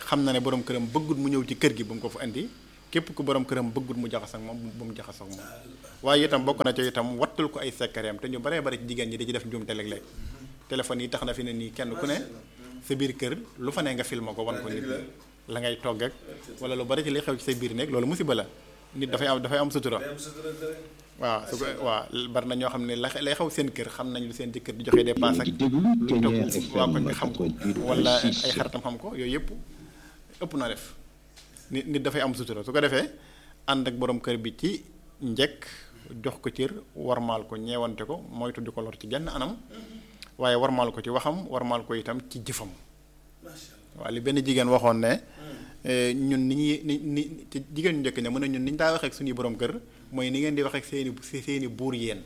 xam na ne borom këram bëggut mu ñëw ci kër gi bu mu ko fa indi képp ku borom këram bëggut mu jaxas ak moom bu mu jaxas ak moom waaye itam bokk na ci itam wattul ko ay sekkareem te ñu baree bari ci jigéen ñi di ci def njuumte léeg-léeg téléphone yi tax na fi ne nii kenn ku ne sa biir kër lu fa ne nga filma ko wan ko nit la ngay togg ak wala lu bari ci li xew ci say biir néeg loolu musiba la nit dafay am dafay am sutura waaw su ko waaw bari na ñoo xam ne la lay xew seen kër xam nañ lu seen jëkkër di joxe dépense ak lu toog waa koñ bi xam ko wala ay xaritam xam ko yooyu yëpp ëpp na def nit nit dafay am sutura su ko defee ànd ak borom kër bi ci njëkk jox ko cër warmaal ko ñeewante ko moytu di ko lor ci genn anam waaye warmaal ko ci waxam warmaal ko itam ci jëfam waaw li benn jigéen waxoon ne ñun ni ñuy ni ni ci jigéen ñu njëkk ne mën na ñun ni ñu daa waxee ak suñuy borom kër mooy ni ngeen di waxee ak seeni seeni buur yéen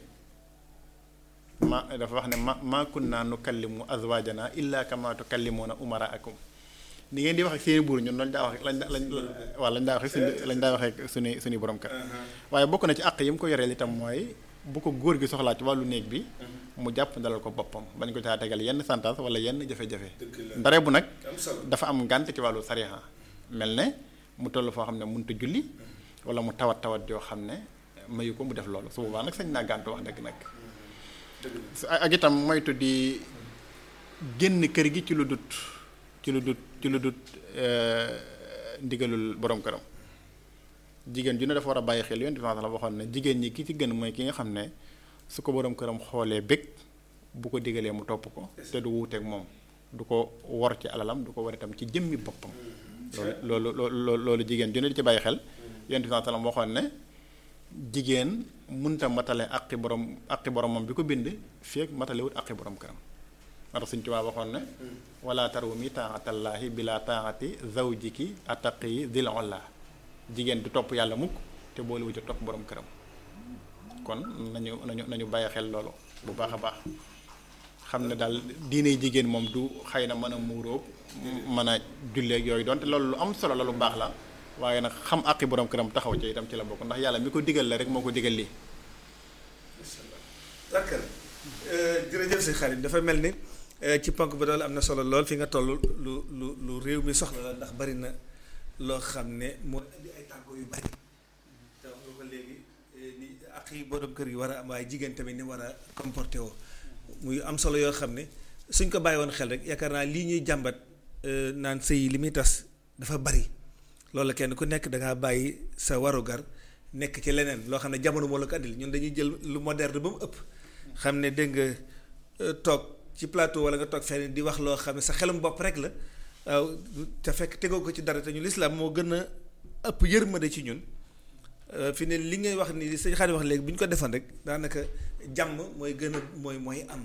ma dafa wax ne ma ma kunna nukallimu azwaajana illa kama tukallimuna umaraakum ni ngeen di wax ak seeni buur ñun lañ daa wax lañ lañ waaw lañ daa wax suñu lañ daa waxee ak suñu suñuy borom kër waaye bokk na ci àq yi mu ko yoreel itam mooy bu ko góor gi soxlaa ci wàllu néeg bi mu jàpp ndalal ko boppam bañ ko caa tegal yenn santaas wala yenn jafe-jafe ndare bu nag dafa am ngànt ci wàllu sariya mel ne mu toll foo xam ne mënut a julli wala mu tawat tawat yoo xam ne mayu ko mu def loolu su boobaa nag sañ naa gàntu wax dëgg nag ak itam moytu di génn kër gi ci lu dut ci lu dut ci lu dut ndigalul borom këram jigéen ju ne dafa war a bàyyi xel yoon différence la waxoon ne jigéen ñi ki ci gën mooy ki nga xam ne su ko borom këram xoolee bëgg bu ko digalee mu topp ko te du wuuteeg moom du ko wor ci alalam du ko war itam ci jëmmi boppam loolu loolu loolu jigéen ju ne di ci bàyyi xel yoon différence la waxoon ne jigéen munta matale aqi borom aqi boromam bi ko bind feek matalewut aqi borom këram moo tax suñ tubaab waxoon ne wala tarumi taatallaahi bila taati zawjiki ataqi dil olla jigéen du topp yàlla mukk te boole ci topp borom këram kon nañu nañu nañu bàyyi xel loolu bu baax a baax xam ne daal diine jigéen moom du xëy na mën a muuróog mën a julleeg yooyu donte loolu lu am solo la lu baax la waaye nag xam àqi borom këram taxaw ci itam ci la bokk ndax yàlla mi ko digal la rek moo ko digal lii. d'accord jërëjëf si xarit dafa mel ni ci ponk ba doole am na solo lool fi nga toll lu lu lu réew mi soxla la ndax bari na loo xam ne moo indi ay tàggo yu bari te wax nga ko léegi ni àq yi borom kër gi war a am waaye jigéen tamit ni war a comporté woo muy am solo yoo xam ne suñ ko bàyyi woon xel rek yaakaar naa lii ñuy jàmbat naan sëy li muy tas dafa bari loolu kenn ku nekk da ngaa bàyyi sa warugar nekk ci leneen loo xam ne jamono moo la ko andil ñun dañuy jël lu moderne ba mu ëpp. xam ne dégg nga toog ci plateau wala nga toog fenn di wax loo xam ne sa xelum bopp rek la waaw te fekk tegoo ko ci dara te ñu lislaam moo gën a ëpp yërmande ci ñun fi ne li ngay wax ni sëñ Xaadim wax léegi bu ñu ko defoon rek daanaka jàmm mooy gën a mooy mooy am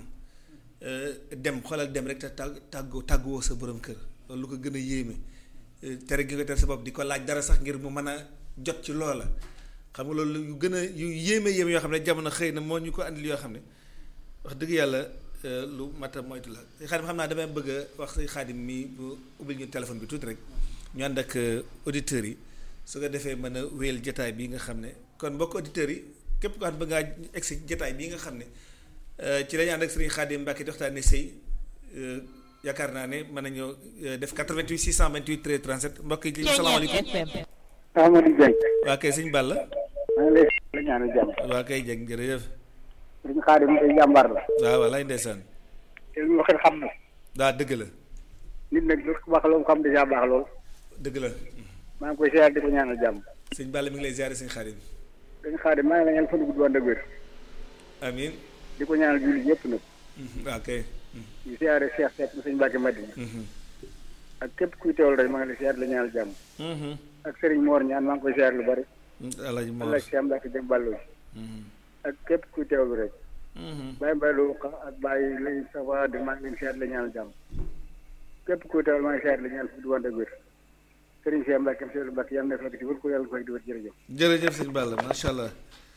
dem xoolal dem rek te tàgg tàggu tàgguwoo sa borom kër loolu lu ko gën a yéeme tere gi nga tere sa bopp di ko laaj dara sax ngir mu mën a jot ci loola xam nga loolu yu gën a yu yéeme yéeme yoo xam ne jamono xëy na moo ñu ko andil yoo xam ne wax dëgg yàlla lu mat a moytu la xaadim xam naa damay bëgg a wax say xaadim mi bu ubbil ñu téléphone bi tuuti rek ñu ànd ak auditeurs yi su ko defee mën a wéyal jataay bi nga xam ne kon mbokk auditeurs yi képp ko xam bëgg ngaa egsi jataay bii nga xam ne ci lañu ànd ak sëriñ xaadim Mbàkke di waxtaane sëy yaakaar naa ne mën nañoo def 88 628 13 37 mbokk yi salaamaaleykum Amadou Dieng. waa kay sëñ Balla. maa ngi lay la ñaanal jàmm. waa kay Dieng jërëjëf. sëñ Xaadim day jàmbaar la. waaw walaay ndeysaan. te lu waxee xam na. daa dëgg la. nit nag lu baax loolu xam dèjà baax lool. dëgg la. maa ngi koy ziar di ko ñaanal jàmm. sëñ Balla mi ngi lay ziare sëñ Xaadim. sëñ Xaadim maa ngi lay ñaan fan gudd wànd ak wér. amiin. di ko ñaanal jullit yëpp nag. waa kay. di ziare Cheikh Seck mu sëñ Mbacke Madina. ak képp kuy teewal rek maa ngi lay ziar di la ñaanal jàmm. ak Serigne Mor ñaan maa ngi koy ziar lu bari. Alaaji Mor Allah Cheikh Mbacke Dieng Ballo ak képp kuy teewlu rek. Baye Mbaye Lo ak Baye lay sawa di maa ngi leen ziar di la ñaanal jàmm. képp kuy teewal maa ngi ziar di la ñaanal fi du wànd ak wér. Serigne Cheikh Mbacke Seydou Mbacke yàlla na fekk di wër ko yàlla fekk di wër jërëjëf. jërëjëf sëñ Balla macha allah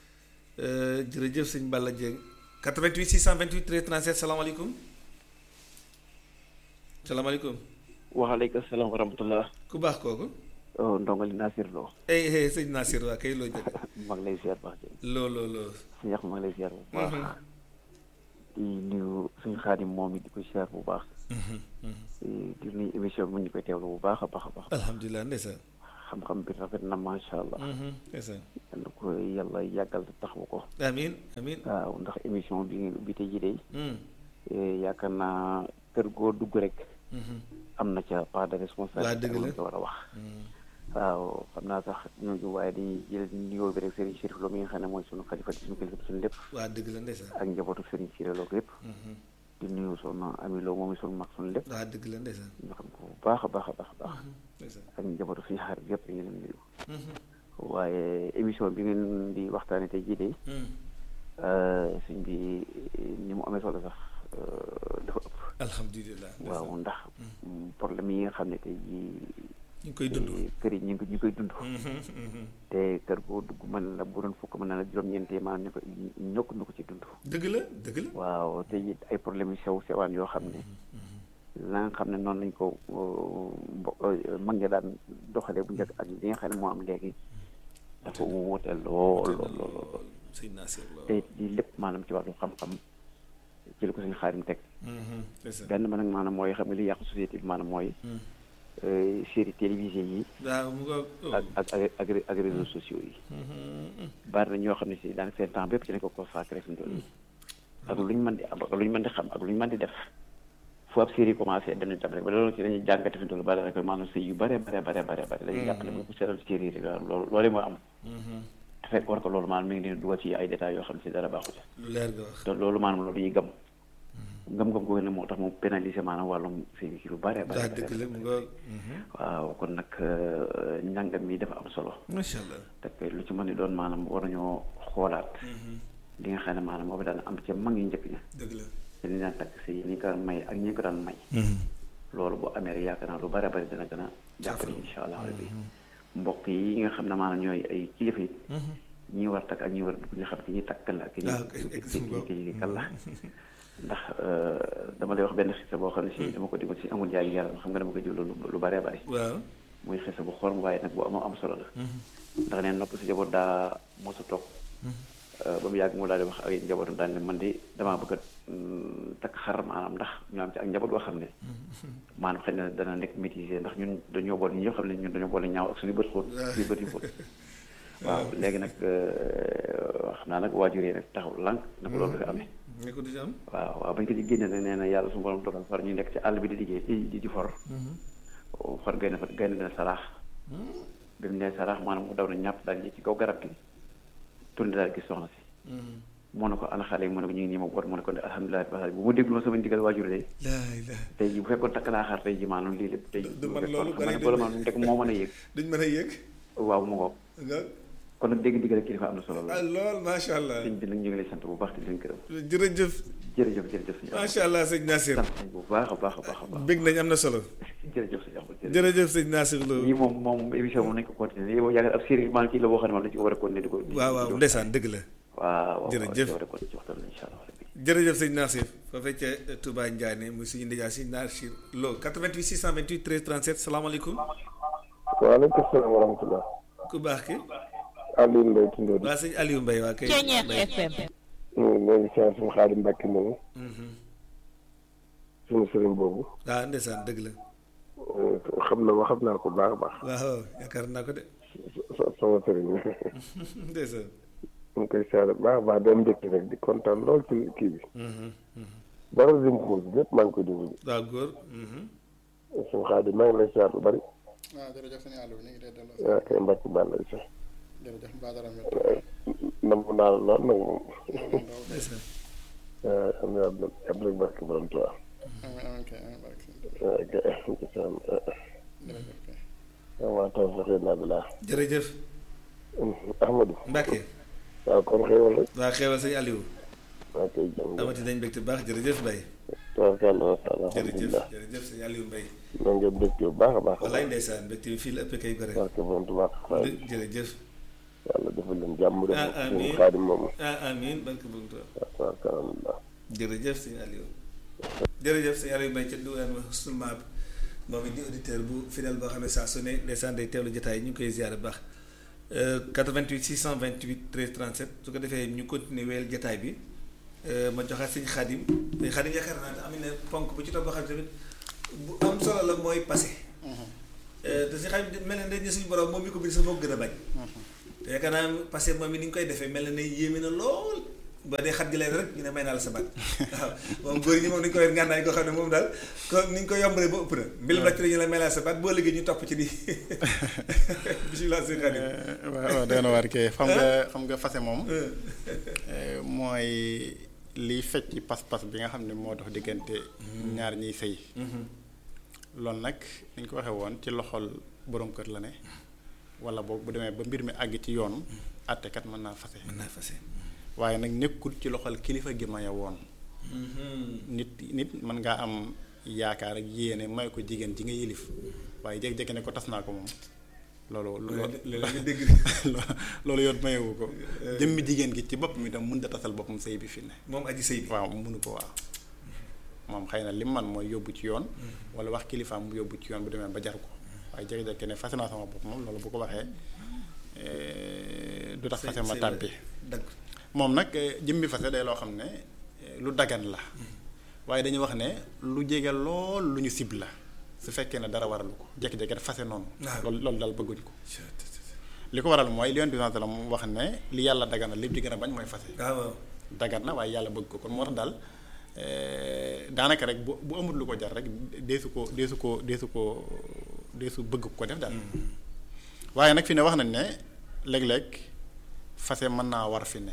jërëjëf sëñ Balla Dieng 88 628 13 37 salaamaaleykum salaamaaleykum. waaleykum salaam wa rahmatulah. ku baax kooku. oh ndongali Nasir Lo. eh eh sëñ Nasir waa kay loo jëkk. maa ngi lay ziar baax loo loo loo. si ñax maa ngi lay ziar bu baax. di nuyu suñu xaadim moom it di ko siyaar bu baax di nuyu émission bi mu ñu koy teewlu bu baax a baax a baax alhamdulilah ndeysaan xam-xam bi rafet na macha allah ndeysaan yal na ko yàlla yàggal te taxawu ko amiin amiin waaw ndax émission bi ngeen ubbi tey jii de yaakaar naa kër goo dugg rek am na ca part de responsabilité dëgg la ko war a wax waaw xam naa sax ñooñu waaye dañuy jël nuyoo bi rek Serigne Chérif Lo mi nga xam ne mooy sunu xalifa di sunu kilifa di sunu lépp waa dëgg la ndeysaan ak njabootu Serigne Chérif Lo ko yëpp di nuyu soxna Ami Lo moom sunu mag sunu lépp waa dëgg la ndeysaan ñu xam ko bu baax a baax a baax a baax ndeysaan ak njabootu suñu xarit yëpp ñu leen nuyu waaye émission bi ngeen di waxtaane tey jii de suñ bi ni mu amee solo sax dafa ëpp alhamdulilah waaw ndax problème yi nga xam ne tey jii ñu ngi koy dund kër yi ñu ngi ñu koy dund te kër goo dugg mën la bu doon fukk mën na la juróom-ñeentee maanaam ñu ko ñokk ñu ko ci dund dëgg la dëgg la waaw te it ay problème yu sew sewaan yoo xam ne la nga xam ne noonu lañ ko mbo mag ña daan doxalee bu njëkk ak li nga xam ne moo am léegi dafa wuute lool lool lool sëñ Nasir Lo te it lii lépp maanaam ci wàllu xam-xam ci la ko suñu xaarim teg ndeysaan benn ba nag maanaam mooy xam nga li yàqu société bi maanaam mooy série télévisée yi waaw mu nga ak ak ak ak ak réseaux sociaux yi bari na ñoo xam ne si daanaka seen temps bépp ci lañ ko consacré fi mu toll nii ak lu ñu mën di am ak lu ñu mën di xam ak lu ñu mën di def fu ab série commencé dañuy tam rek ba loolu ci dañuy jàngate fi mu toll ba daanaka maanaam sëy yu bare bare bare bare bare dañuy jàpp ne bu ko seetal série rek waaw loolu loolu moo am te fekk war ko loolu maanaam mi ngi leen dugal ci ay détails yoo xam ne si dara baaxu ci lu leer nga wax te loolu maanaam loolu ñuy gëm ngëm-ngëm googu ne moo tax mu pénaliser maanaam wàllum sëy bi ci lu bare bare daa dëgg la mu nga waaw kon nag njàngam mi dafa am solo macha allah te lu ci mën ni doon maanaam war nañoo xoolaat li nga xam ne maanaam moo daan am ca mag yu njëkk ña dëgg la te ni daan takk si ni ko daan may ak ñi ko daan may loolu bu amee rek yaakaar naa lu bare bari dana gën a jàppale insha allah rabbi mbokk yi nga xam ne maanaam ñooy ay kilifa yi ñi war takk ak ñi war dugg ñu xam ki ñuy takk kan la ak ki ñuy ki ñuy kan la ndax dama lay wax benn xisa boo xam ne si dama ko déggoon si amul jaay yàlla xam nga dama ko jël lu bare bari waaw muy xisa bu xorom waaye nag bu am am solo la ndax neen nopp si jaboot daa mosa toog ba mu yàgg mu daal di wax ak njabootam daal ne man di damaa bëgg a takk xar maanaam ndax ñu am ci ak njaboot boo xam ne maanaam xëy na dana nekk maîtriser ndax ñun dañoo boole ñi ñoo xam ne ñun dañoo boole ñaaw ak suñu bët xóot suñu bët yu xóot waaw léegi nag xam naa nag waajur yi nag taxaw lànk na ko loolu dafa amee ne ko du ci am waaw waaw bañ ko ci génne nag nee na yàlla suñu borom dogal far ñu nekk ci àll bi di liggéey di di for far gaynde fa gaynde na saraax bi mu nee saraax maanaam mu daw na ñàpp daal ci kaw garab gi tourné daal gis soxna si moo ne ko ana xale yi mu ne ko ñu ngi nii ma boot mu ne ko ne alhamdulilah ba bu ma déglu sama ndigal waajur de tey ji bu fekkoon takk naa xaar tey ji maanaam lii lépp tey ji du man loolu xam ne boole maanaam rek moo mën a yëg duñ mën a yëg waaw mu ngoog kon nag dégg ndigal kilifa am na solo ah lool lool macha allah sëñ bi nag ñu ngi lay sant bu baax di leen gërëm jërëjëf jërëjëf jërëjëf sëñ macha allah sëñ Nasir sant nañ bu baax a baax a baax a baax bég nañ am na solo jërëjëf sëñ Axmad jërëjëf jërëjëf sëñ Nasir Lo lii moom moom émission moom nañ ko continuer lii moom yaakaar ab série maanaam kii la boo xam ne moom dañ ko war a continuer di ko waaw waaw ndeysaan dëgg la waaw waaw jërëjëf war a continuer ci waxtaan incha allah rabbi jërëjëf sëñ Nasir foofee ca Touba Ndiané muy suñu ndijaay si Nasir Lo 88 628 13 37 salaamaaleykum waaleykum salaam wa rahmatulah. ku baax ki Aliou Mbaye Tundóo di. waa sëñ Aliou Mbaye waa kay Ceeñeex FM. ñoo ngi siyaar suñu Xaadim Mbàkke moomu. suñu sëriñ boobu. waaw ndeysaan dëgg la xam na ma xam naa ko baax a baax. waaw yaakaar naa ko de so- sama sëriñ ndeysaan ñu ngi koy siyaar bu baax a baax doon mbégte rek di kontaan lool ci kii bi. dara dim xuus lépp maa ngi koy déglu. waaw góor suñu Xaadim maa ngi lay siyaar lu bari. waaw jërëjëf sëñ Aliou ñu ngi lay delloo yaa koy Mbàkke baal lay sax. jërëjëf Badara mi nam naa la lool nag moom. ndeysaan waaw xam naa Abdou Abdou Mbàkke borom Tuubaa. amiin amiin kay amiin barke sëñ waaw kay jërëjëf kay waaw taw sax naa bi laa. jërëjëf Ahmadou. Mbacke waaw kon xéwal rek. waa xeewal sëñ Aliou waaw kay jërëjëf. amati nañ mbégte baax jërëjëf Mbaye tabarkàlla macha allah jërëjëf alhamdulilah jërëjëf sëñ Aliou Mbaye na ngeen dëkk bu baax a baax a wallaay baax ndeysaan mbégte bi fii la ëppee kay gore barke borom Tuubaa waaye jërëjëf yàlla defal leen jàmm def Ah, suñu amiin. xaadim moomu ah amiin barke bu Tuubaa waaw tabarkàlla jërëjëf sëñ Aliou jërëjëf sëñ Aliou Mbaye ca duwaan ma husnul maab moom it di auditeur bu fidèle boo xam ne saa su ne ndeysaan day teewlu jotaay ñu ngi koy ziar bu baax 88 628 13 37 su ko defee ñu continuer weel jotaay bi ma joxaat sëñ Xaadim sëñ Xaadim yaakaar naa ne am na ponk bu ci topp boo xam ne tamit bu am solo la mooy passé te sëñ Xaadim mel na ne suñu borom moom mi ko bind sax moo ko gën a bañ te yaakaar naa passé moom mi ni ñu koy defee mel na ne yéeme na lool ba dee xat gi leen rek ñu ne may naa la sa baat waaw moom góor ñi moom dañu ko yor ngànnaay koo xam ne moom daal ko ni ñu ko yombalee ba ëpp na mbilam la ñu la may naa la sa baat boo liggéey ñu topp ci di bisimilah sëñ Xaadim waaw waaw doy na waar kay xam nga xam nga fase moom mooy liy fecc pas-pas bi nga xam ne moo dox diggante ñaar ñiy sëy loolu nag dañ ko waxee woon ci loxol borom kër la ne wala boog bu demee ba mbir mi àgg ci yoon àttekat mën naa fase mën naa fase waaye nag nekkul ci loxol kilifa gi maye woon nit nit mën ngaa am yaakaar ak yéene may ko jigéen ji nga yilif waaye jékki-jékki ne ko tas naa ko moom loolu nga dégg loolu yoon mayewu ko jëmmi jigéen gi ci boppam itam mënut a tasal boppam sëy bi fi ne moom aji sëy bi waaw mënu ko waaw moom xëy na lim man mooy yóbbu ci yoon wala wax kilifaam mu yóbbu ci yoon bu demee ba jar ko waaye jékki-jékki ne fase naa sama bopp moom loolu bu ko waxee du tax fase ma tàmpi dagg moom nag jëmmi fase day loo xam ne lu dagan la waaye dañuy wax ne lu jege lool lu ñu sib la su fekkee ne dara waralu ko jékki-jékki def fase noonu loolu loolu daal bëgguñ ko li ko waral mooy li yonent bi sallam wax ne li yàlla dagan na lépp di gën a bañ mooy fase waaw dagan na waaye yàlla bëgg ko kon moo tax daal daanaka rek bu bu amul lu ko jar rek deesu ko deesu ko deesu ko deesu bëgg ko def daal waaye nag fi ne wax nañ ne léeg-léeg fase mën naa war fi ne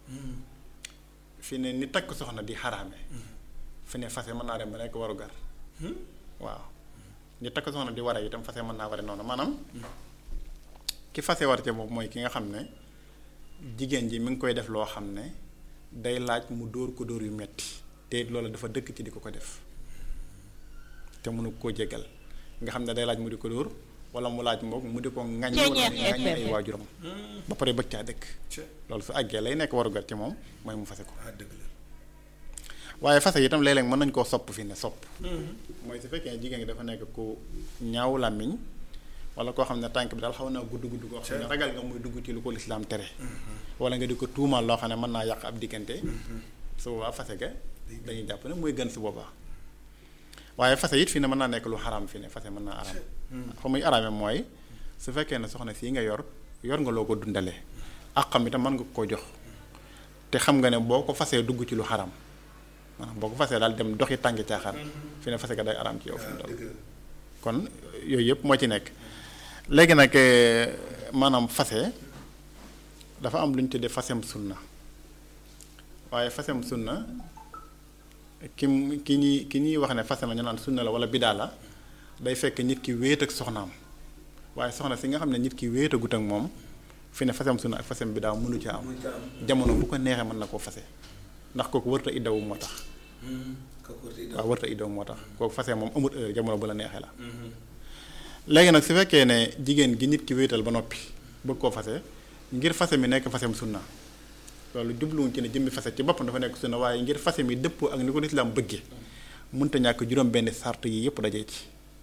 fi ne ni takk soxna di xaraame fi ne fase mën naa dem ba nekk waru gar waaw ni takk soxna di ware itam fase mën naa ware noonu maanaam ki fase war ca boobu mooy ki nga xam ne jigéen ji mi ngi koy def loo xam ne day laaj mu dóor ko dóor yu metti te loolu dafa dëkk ci di ko ko def te mënu koo jégal nga xam ne day laaj mu di ko dóor wala mu laaj moom mu di ko ŋaññi wala mu ŋaññi ay waajuram ba pare bëgg caa dëkk loolu su àggee lay nekk warugar ci moom mooy mu fase ko ah dëgg la waaye fase itam léeg-léeg mën nañ koo sopp fi ne sopp mooy su fekkee jigéen gi dafa nekk ku ñaaw làmmiñ wala koo xam ne tànk bi daal xaw naa gudd gudd koo xam ne ragal nga muy dugg ci lu ko lislaam tere wala nga di ko tuumaal loo xam ne mën naa yàq ab diggante su boobaa fase ga dañuy jàpp ne mooy gën su boobaa waaye fase it fi ne mën naa nekk lu xaraam fi ne fase mën naa araam fa muy araame mooy su fekkee ne soxna sii nga yor yor nga loo ko dundalee ak xam itam mën nga koo jox te xam nga ne boo ko fasee dugg ci lu xaraam maanaam boo ko fasee daal dem doxi tàngi caaxaan fi ne fase ga day araam ci yow fi mu toll kon yooyu yëpp moo ci nekk léegi nag maanaam fase dafa am lu ñu tuddee fasem sunna waaye fasem sunna ki ki ñuy ki ñuy wax ne fase na ñu naan sunna la wala bidaa la day fekk nit ki wéet ak soxnaam waaye soxna si nga xam ne nit ki wéetagut ak moom fi ne fasem sunna ak fasem bidaa mënu ca am jamono bu ko neexee mën na koo fase ndax kooku wërta iddawu moo tax waaw wërta iddawu moo tax kooku fase moom amut heure jamono bu la neexee la léegi nag su fekkee ne jigéen gi nit ki wéetal ba noppi bëgg koo fase ngir fase mi nekk fasem sunna loolu jubluwuñ ci ne jëmmi fase ci boppam dafa nekk sunna waaye ngir fase mi dëppoo ak ni ko lislaam bëggee mënta ñàkk juróom benn sart yi yëpp dajee ci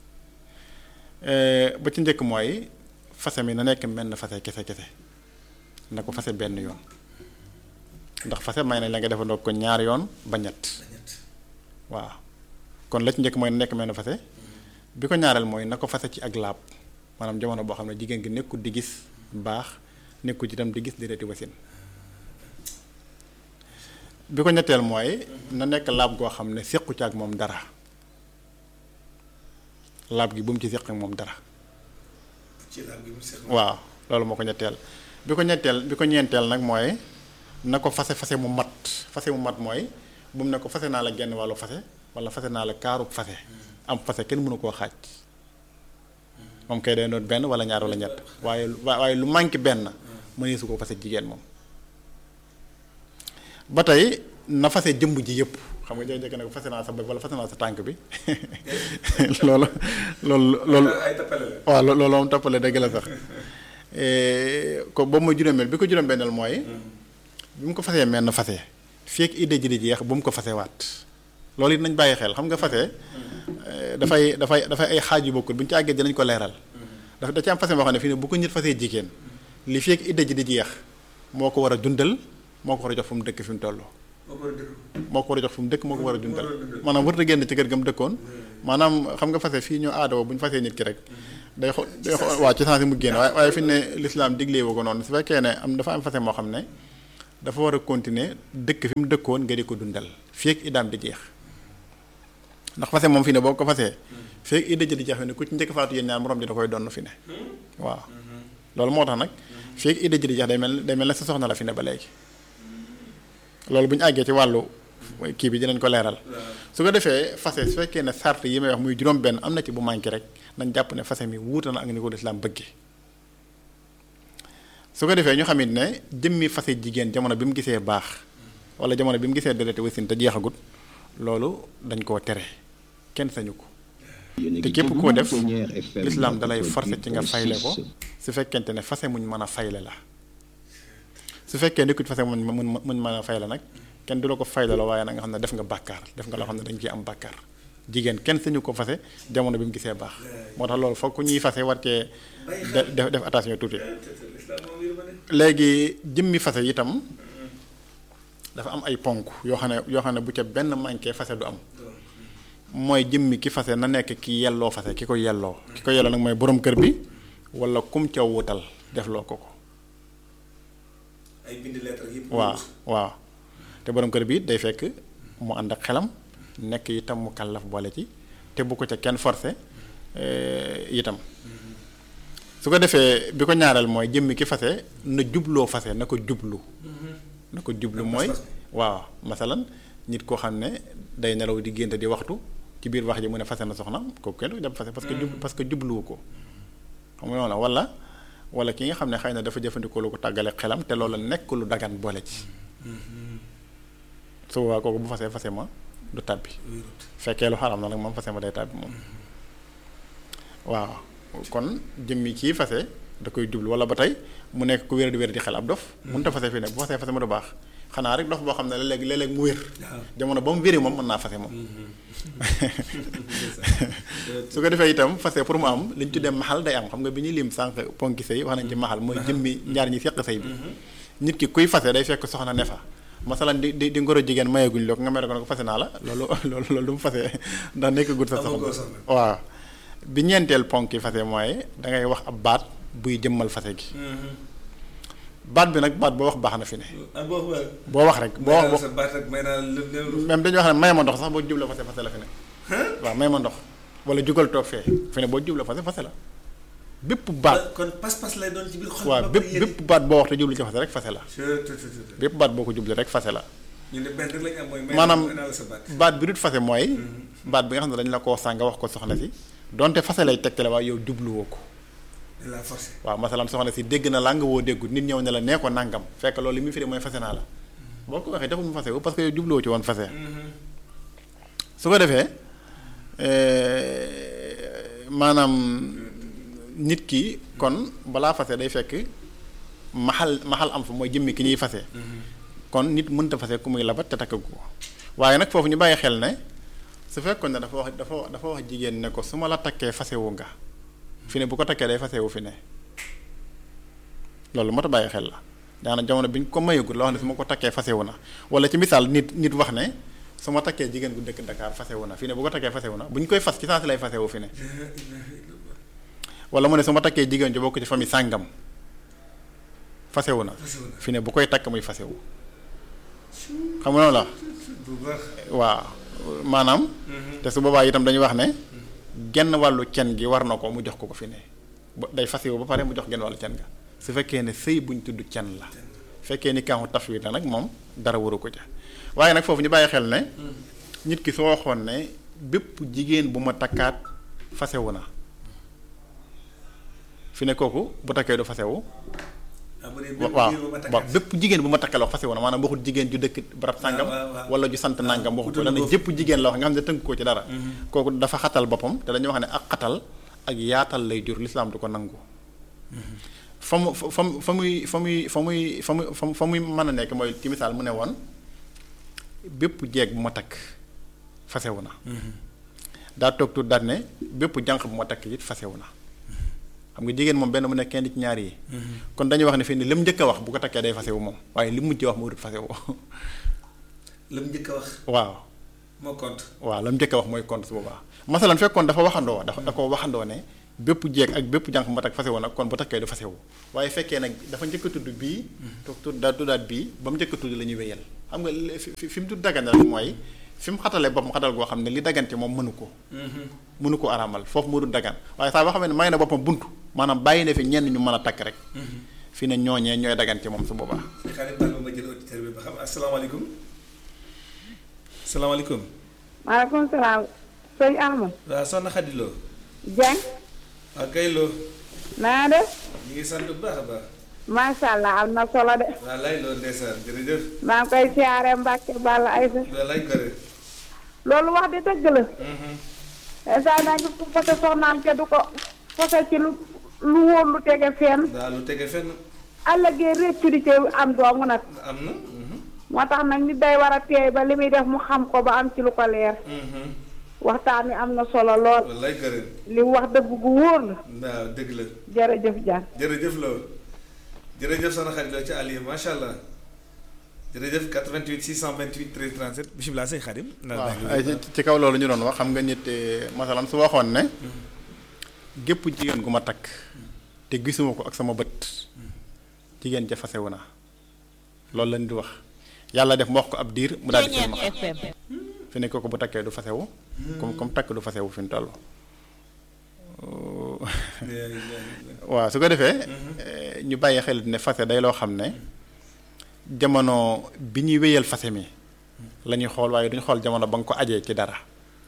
ba ci njëkk mooy fase mi na nekk menn fase kese kese na ko fase benn yoon ndax fase may nañ la nga defandoo ko ñaar yoon ba ñett waaw kon la ci njëkk mooy na nekk menn fase bi ko ñaareel mooy na ko fase ci ak laab maanaam jamono boo xam ne jigéen gi nekkul di gis baax nekkul ci itam di gis déreeti wasin bi ko ñetteel mooy na nekk laab goo xam ne séqu ci ak moom dara laab gi bu mu ci séq ak moom dara waaw loolu moo ko ñetteel bi ko ñetteel bi ko ñeenteel nag mooy na ko fase fase mu mat fase mu mat mooy bu mu ne ko fase naa la genn wàllu fase wala fase naa la kaarub fase am fase kenn mënu koo xaaj moom kay day doon benn wala ñaar wala ñett waaye waaye lu manqué benn mënee su ko fase jigéen moom ba tey na fase jëmb ji yëpp xam nga jékki-jékki ne ko fase naa sa bopp wala fase naa sa tànk bi loolu loolu loolu waaw loolu moom toppale dëgg la sax ko boobu mooy juróomeel bi ko juróom-benneel mooy bi mu ko fasee menn fase fekk idée ji di jeex bu mu ko fase waat loolu it nañ bàyyi xel xam nga fase dafay dafay dafay ay xaaj yu bokkul bu ñu ci àggee dinañ ko leeral dafa da ci am fase boo xam ne fii ne bu ko nit fasee jigéen li fekk idée ji di jeex moo ko war a dundal moo ko war a jox fu mu dëkk fi mu toll moo ko war a jox fu mu dëkk moo ko war a dundal maanaam warut a génn ci kër ga mu dëkkoon maanaam xam nga fase fii ñu aadoo bu ñu fasee nit ki rek day xo day xo waaw ci sens mu génn waaye waaye fi ne l'islam diglee woo ko noonu su fekkee ne am dafa am fase moo xam ne dafa war a continuer dëkk fi mu dëkkoon nga di ko dundal fii ak idaam di jeex ndax fase moom fi ne boo ko fasee fii ak idda ji di jeex fi ne ku ci njëkk faatu yéen ñaar morom ji da koy donn fi ne waaw loolu moo tax nag fii ak idda ji di jeex day mel day mel ne sa soxna la fi ne ba léegi loolu bu ñu àggee ci wàllu kii bi dinañ ko leeral su ko defee fase su fekkee ne sart yi may wax muy juróom benn am na ci bu manqué rek nañ jàpp ne fase mi wuute na ak ni ko lislaam bëggee su ko defee ñu xamit ne jëmmi fase jigéen jamono bi mu gisee baax wala jamono bi mu gisee deret wasin te jeexagut loolu dañ koo tere kenn sañu ko te képp koo def lislaam dalay forcer ci nga fayle ko su fekkente ne fase muñ mën a fayle la su fekkee nekkut fase muñ muñ muñ mën a fayle nag kenn du la ko fayle la waaye nag nga xam ne def nga bàkkaar def nga loo xam ne dañ ciy am bàkkaar jigéen kenn sañu ko fase jamono bi mu gisee baax moo tax loolu foog ku ñuy fase war cee def def attention tuuti léegi jëmmi fase itam dafa am ay ponk yoo xam ne yoo xam ne bu ca benn manqué fase du am mooy jëmmi ki fase na nekk ki yelloo fase ki ko yelloo ki ko yelloo nag mooy borom kër bi wala kum ca wutal def loo ko ko ay bind lettre yëpp waaw waaw te borom kër bi day fekk mu ànd ak xelam nekk itam mu kàllaf boole ci te bu ko ca kenn forcé itam su ko defee bi ko ñaareel mooy jëmmi ki fase na jubloo fase na ko jublu na ko jublu mooy waaw masalan nit koo xam ne day nelaw di gént di waxtu ci biir wax ji mu ne fase na soxna kooku kenn du dem fase parce que jub parce que jubluwu ko xam nga noonu wala wala ki nga xam ne xëy na dafa jëfandikoo lu ko tàggale xelam te loolu nekk lu dagan boole ci su boobaa kooku bu fasee fase ma du tàbbi fekkee lu xaram na nag moom fase ma day tàbbi moom waaw kon jëmmi kii fase da koy jublu wala ba tey mu nekk ku wér di wér di xel ab dof mënut a fase fii ne bu fasee fase ma du baax xanaa rek dof boo xam ne léeg léeg-léeg mu wér jamono ba mu wéri moom mën naa fase moom su ko defee itam fase pour mu am li ñu tuddee maxal day am xam nga bi ñuy lim sànq ponki sëy wax nañ ci maxal mooy jëmmi ñaar ñi seq sëy bi nit ki kuy fase day fekk soxna ne fa masalan di di di ngoro jigéen mayeeguñ loo ko nga mere ko ne ko fase naa la loolu loolu loolu du mu fase ndax nekk gut sa soxna waaw bi ñeenteel ponk yi fase mooy da ngay wax ab baat buy jëmmal fase gi baat bi nag baat boo wax baax na fi ne boo wax rek boo wax même dañuy wax ne may ma ndox sax boo jubla fase fase la fi ne waaw may ma ndox wala jugal toog fee fi ne boo jubla fase fase la bépp baat kon pas-pas lay doon ci biir xol waaw bépp bépp baat boo wax te jublu ci fase rek fase la bépp bépp baat boo ko jublu rek fase la ñu ne benn rek lañ am mooy maanaam baat bi dut fase mooy baat bi nga xam ne dañ la ko sàng wax ko soxna si donte fase lay tegtale waaye yow jubluwoo ko la forcé waaw masalan soxna si dégg na làng woo déggut nit ñëw ne la nee ko nangam fekk loolu li muy firi mooy fase naa la boo ko waxee taxul mu fase wu parce que yow jubluwoo ci woon fase su ko defee maanaam nit ki kon balaa fase day fekk maxal maxal am fa mooy jëmmi ki ñuy fase kon nit mënta fase ku muy labat te takkagu ko waaye nag foofu ñu bàyyi xel ne su fekkoon ne dafa wax dafa dafa wax jigéen ne ko su ma la takkee fasewu nga fi ne bu ko takkee day fasewu fi ne loolu moo tax bàyyi xel la daana jamono bi ñu ko mayagul la wax ne su ma ko takkee fasewu na wala ci misaal nit nit wax ne su ma takkee jigéen gu dëkk Dakar fasewu na fi ne bu ko takkee fasewu na bu ñu koy fas ci saa si lay fasewu fi ne wala mu ne su ma takkee jigéen ju bokk ci famille sàngam fasewu na fi ne bu koy takk muy fasewu xam nga noonu la waaw maanaam te su boobaa itam dañuy wax ne genn wàllu cen gi war na ko mu jox ko ko fi ne day fasewu ba pare mu jox genn wàllu cen ga su fekkee ne sëy buñ tudd cen la fekkee ni kaaxu tafwid la nag moom dara waru ko ca waaye nag foofu ñu bàyyi xel ne nit ki soo waxoon ne bépp jigéen bu ma takkaat fasewu na fi ne kooku bu takkee du fasewu waaw waaw bépp jigéen bu ma takkal wax fasewu na maanaam waxut jigéen ju dëkk barab sàngam wala ju sant nàngam waxut wala ne jëpp jigéen la wax nga xam ne tënk ko ci dara kooku dafa xatal boppam te dañuy wax ne ak xatal ak yaatal lay jur lislaam du ko nangu fa mu fa mu fa muy fa muy fa muy fa muy fa muy mën a nekk mooy ci misaal mu ne woon bépp jeeg bu ma takk fasewu na daa toog tuut daal ne bépp jànq bu ma takk it fasewu na xam nga jigéen moom benn mu nekk kenn ci ñaar yi kon dañuy wax ne fii ni li mu njëkk a wax bu ko takkee day fasewu moom waaye li mu mujj wax moo dut fasewu la mu njëkk a wax waaw moo compte waaw la mu njëkk a wax mooy compte su boobaa masalan fekkoon dafa waxandoo dafa da ko waxandoo ne bépp jeeg ak bépp jànq ma tak fase woon nag kon bu takkee du fase wu waaye fekkee nag dafa njëkk a tudd bii toog tudd daal tuddaat bii ba mu njëkk a tudd la ñuy wéyal xam nga li- fi fi- fi mu tudd dagan rek mooy fi mu xatale boppam xatal goo xam ne li dagante moom mënu ko mënu ko araamal foofu mu dul dagan waaye saa boo xam ne may na boppam buntu maanaam bàyyi na fi ñenn ñu mën a takk rek fi ne ñooñee ñooy dagante moom su boobaa xaaral baal ma ma jël auditeur bi ba xam asalaamaaleykum salaamaaleykum maaleykum salaam sëñ Ahmad waaw soxna Xadi Lo Dieng waaw kay Lo naa def ñu ngi sant bu baax a baax macha allah am na solo de waaw lay Lo ndeysaan jërëjëf maa ngi koy siyaare Mbàkke Balla Aysa loolu lay gore loolu wax di dëgg la instant naa ngi ko fase soxnaam te du ko fase ci lu lu wóor lu tege fenn daal lu tege fenn àllëgee réccu di ci am doomu nag am na moo tax nag nit day war a teey ba li muy def mu xam ko ba am ci lu ko leer waxtaan wi am na solo lool loolu lay gore li mu wax dëgg gu wóor la waaw dëgg la jërëjëf Dieng jërëjëf Lo jërëjëf soxna Xadi Lo ci Aliou macha allah jërëjëf 88 628 13 37 bisimilah sëñ Xadim waaw ay ci- ci kaw loolu ñu doon wax xam nga nit eh, masalan su waxoon ne gépp jigéen gu ma takk te gisuma ko ak sama bët jigéen ja fasewu na loolu la nit wax yàlla def mu wax ko ab diir mu daal di silmax fi ne kooku bu takkee du fasewu comme comme takk du fasewu fi mu toll waaw su ko defee eh, ñu bàyyi xel ne fase day loo xam ne jamono bi ñuy wéyal fase mi la ñuy xool waaye duñu xool jamono ba nga ko ajee ci dara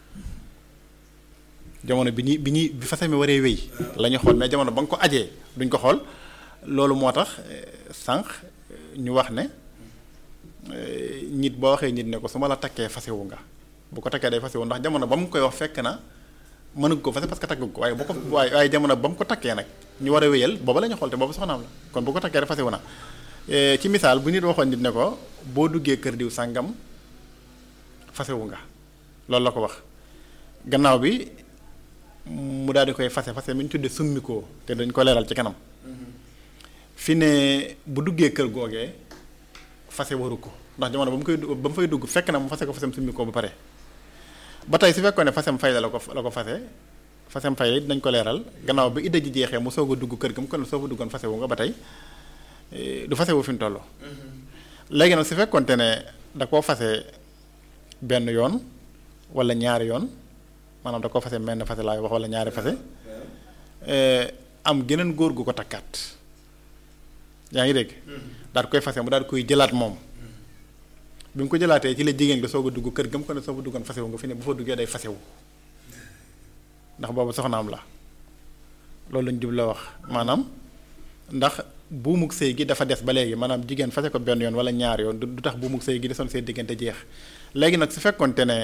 jamono bi ñuy bi ñuy bi fase mi waree wéy la ñuy xool mais jamono ba nga ko ajee duñ ko xool loolu moo tax eh, sànq eh, ñu wax ne eh, nit boo waxee nit ne ko su ma la takkee fasewu nga bu ko takkee day fasewu ndax jamono ba mu koy wax fekk na mënug ko fase parce que takk ko waaye bu ko waaye waaye jamono ba mu ko takkee nag ñu war a wéyal booba la ñu xool te boobu soxnaam la kon bu ko takkee rek fasewu na Eh, ci misaal bu nit waxoon nit ne ko boo duggee kër diw sàngam fasewu nga loolu la ko wax gannaaw bi mu daal di koy fase fase mi ñu tuddee summikoo te dañ ko leeral ci kanam fi ne bu duggee kër googee fase waru ko ndax jamono ba mu koy du- ba mu fay dugg fekk na mu fase ko fasem summikoo ba pare ba tey su fekkoon ne fasem fay la la ko la ko fase fasem fay la it dañ ko leeral gannaaw bi idda ji jeexee mu soog a dugg kër ga mu kon soo fa duggoon fasewu nga ba tey eh, du fasewu fi mu toll léegi nag su fekkoonte ne da koo fase benn yoon wala ñaari yoon maanaam da koo fase menn fase laay wax wala ñaari fase eh, am geneen góor gu ko takkaat yaa ngi dégg daal di koy fase mu daal di koy jëlaat moom bi mu ko jëlaatee ci la jigéen nga soog a dugg kër gam ko ne soo fa duggoon fasewu nga fi ne bu fa duggee day fasewu ndax boobu soxnaam la loolu lañ jubla wax maanaam ndax buumug sëy gi dafa des ba léegi maanaam jigéen fase ko benn yoon wala ñaar yoon du du tax buumug sëy gi desoon seen diggante jeex léegi nag su fekkonte ne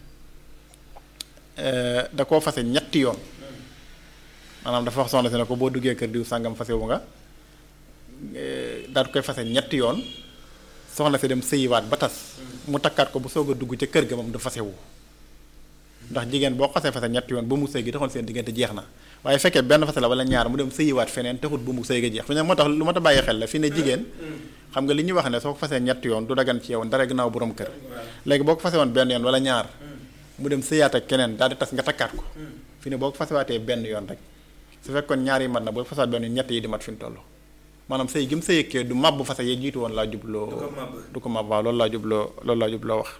eh, da koo fase ñetti yoon maanaam dafa wax soxna si ne ko boo duggee kër diw sàngam fasewu nga eh, daal di koy fase ñetti yoon soxna si dem sëyiwaat ba tas mu takkaat ko bu soog a dugg ca kër ga moom du fasewu ndax jigéen boo xasee fase ñetti yoon bu mu sëy gi taxoon seen diggante jeex na waaye fekkee benn fase la wala ñaar mu dem sëyiwaat feneen taxut bu mu sëy ga jeex fi ne moo tax lu ma ta bàyyi xel la fi ne jigéen xam nga li ñuy wax ne soo ko fasee ñetti yoon du dagan ci yow dara gannaaw borom kër léegi boo ko fase woon benn yoon wala ñaar mu dem sëyaat ak keneen daal di tas nga takkaat ko fi ne boo ko fasewaatee benn yoon rek su fekkoon ñaar yi mat na boo fasewaat benn yoon ñett yi di mat fi mu toll maanaam sëy gi mu sëyeekee du màbb fase yee jiitu woon laa jubloo Du ko màbb. du ko màbb waaw loolu laa jubloo loolu laa jubloo wax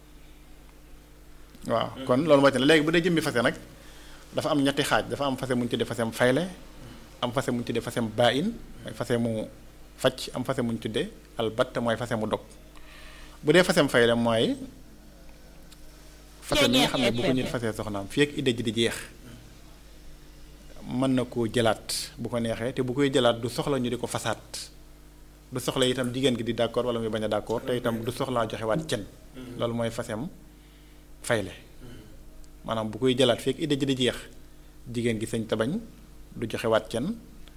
waaw kon loolu mooy te ne léegi bu dee jëmmi fase nag dafa am ñetti xaaj dafa am fase mu ñu tuddee fasem fayle am fase mu ñu tuddee fasem baa-in mooy fase mu facc am fase mu ñu tuddee albatt mooy fase mu dog bu dee fasem fayle mooy fase mi nga xam ne bu ko nit fasee soxnaam fii ak idda ji di jeex mën na koo jëlaat bu ko neexee te bu koy jëlaat du soxla ñu di ko fasaat du soxla itam jigéen gi di d'accord wala muy bañ a d'accord te itam du soxlaa joxewaat cen loolu mooy fasem fayle maanaam bu koy jëlaat fekk idda ji di jeex jigéen gi sañ ta bañ du joxewaat cen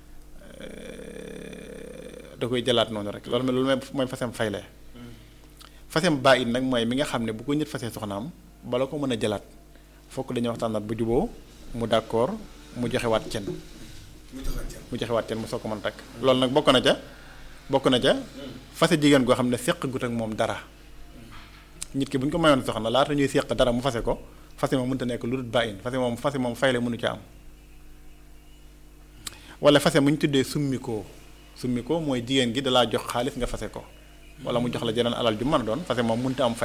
da koy jëlaat noonu rek loolu loolu mooy mooy fasem fayle fasem baa it nag mooy mi nga xam ne bu ko nit fasee soxnaam bala ko mën a jëlaat fokk dañuy waxtaanaat bu juboo mu d'accord mu joxewaat cen mu joxaat ca mu joxewaat cen mu soog ko mën a takk loolu nag bokk na ca bokk na ca fase jigéen goo xam ne seq gut ak moom dara nit ki bu ñu ko mayoon soxna laata ñuy séq dara mu fase ko fase moom mënta nekk lu dul bàyyin fase moom fase moom fayle mënu ci am wala fase mu ñu tuddee summikoo summikoo mooy jigéen gi dalaa jox xaalis nga fase ko wala mu jox la jeneen alal ju mën a doon fase moom mënta am fay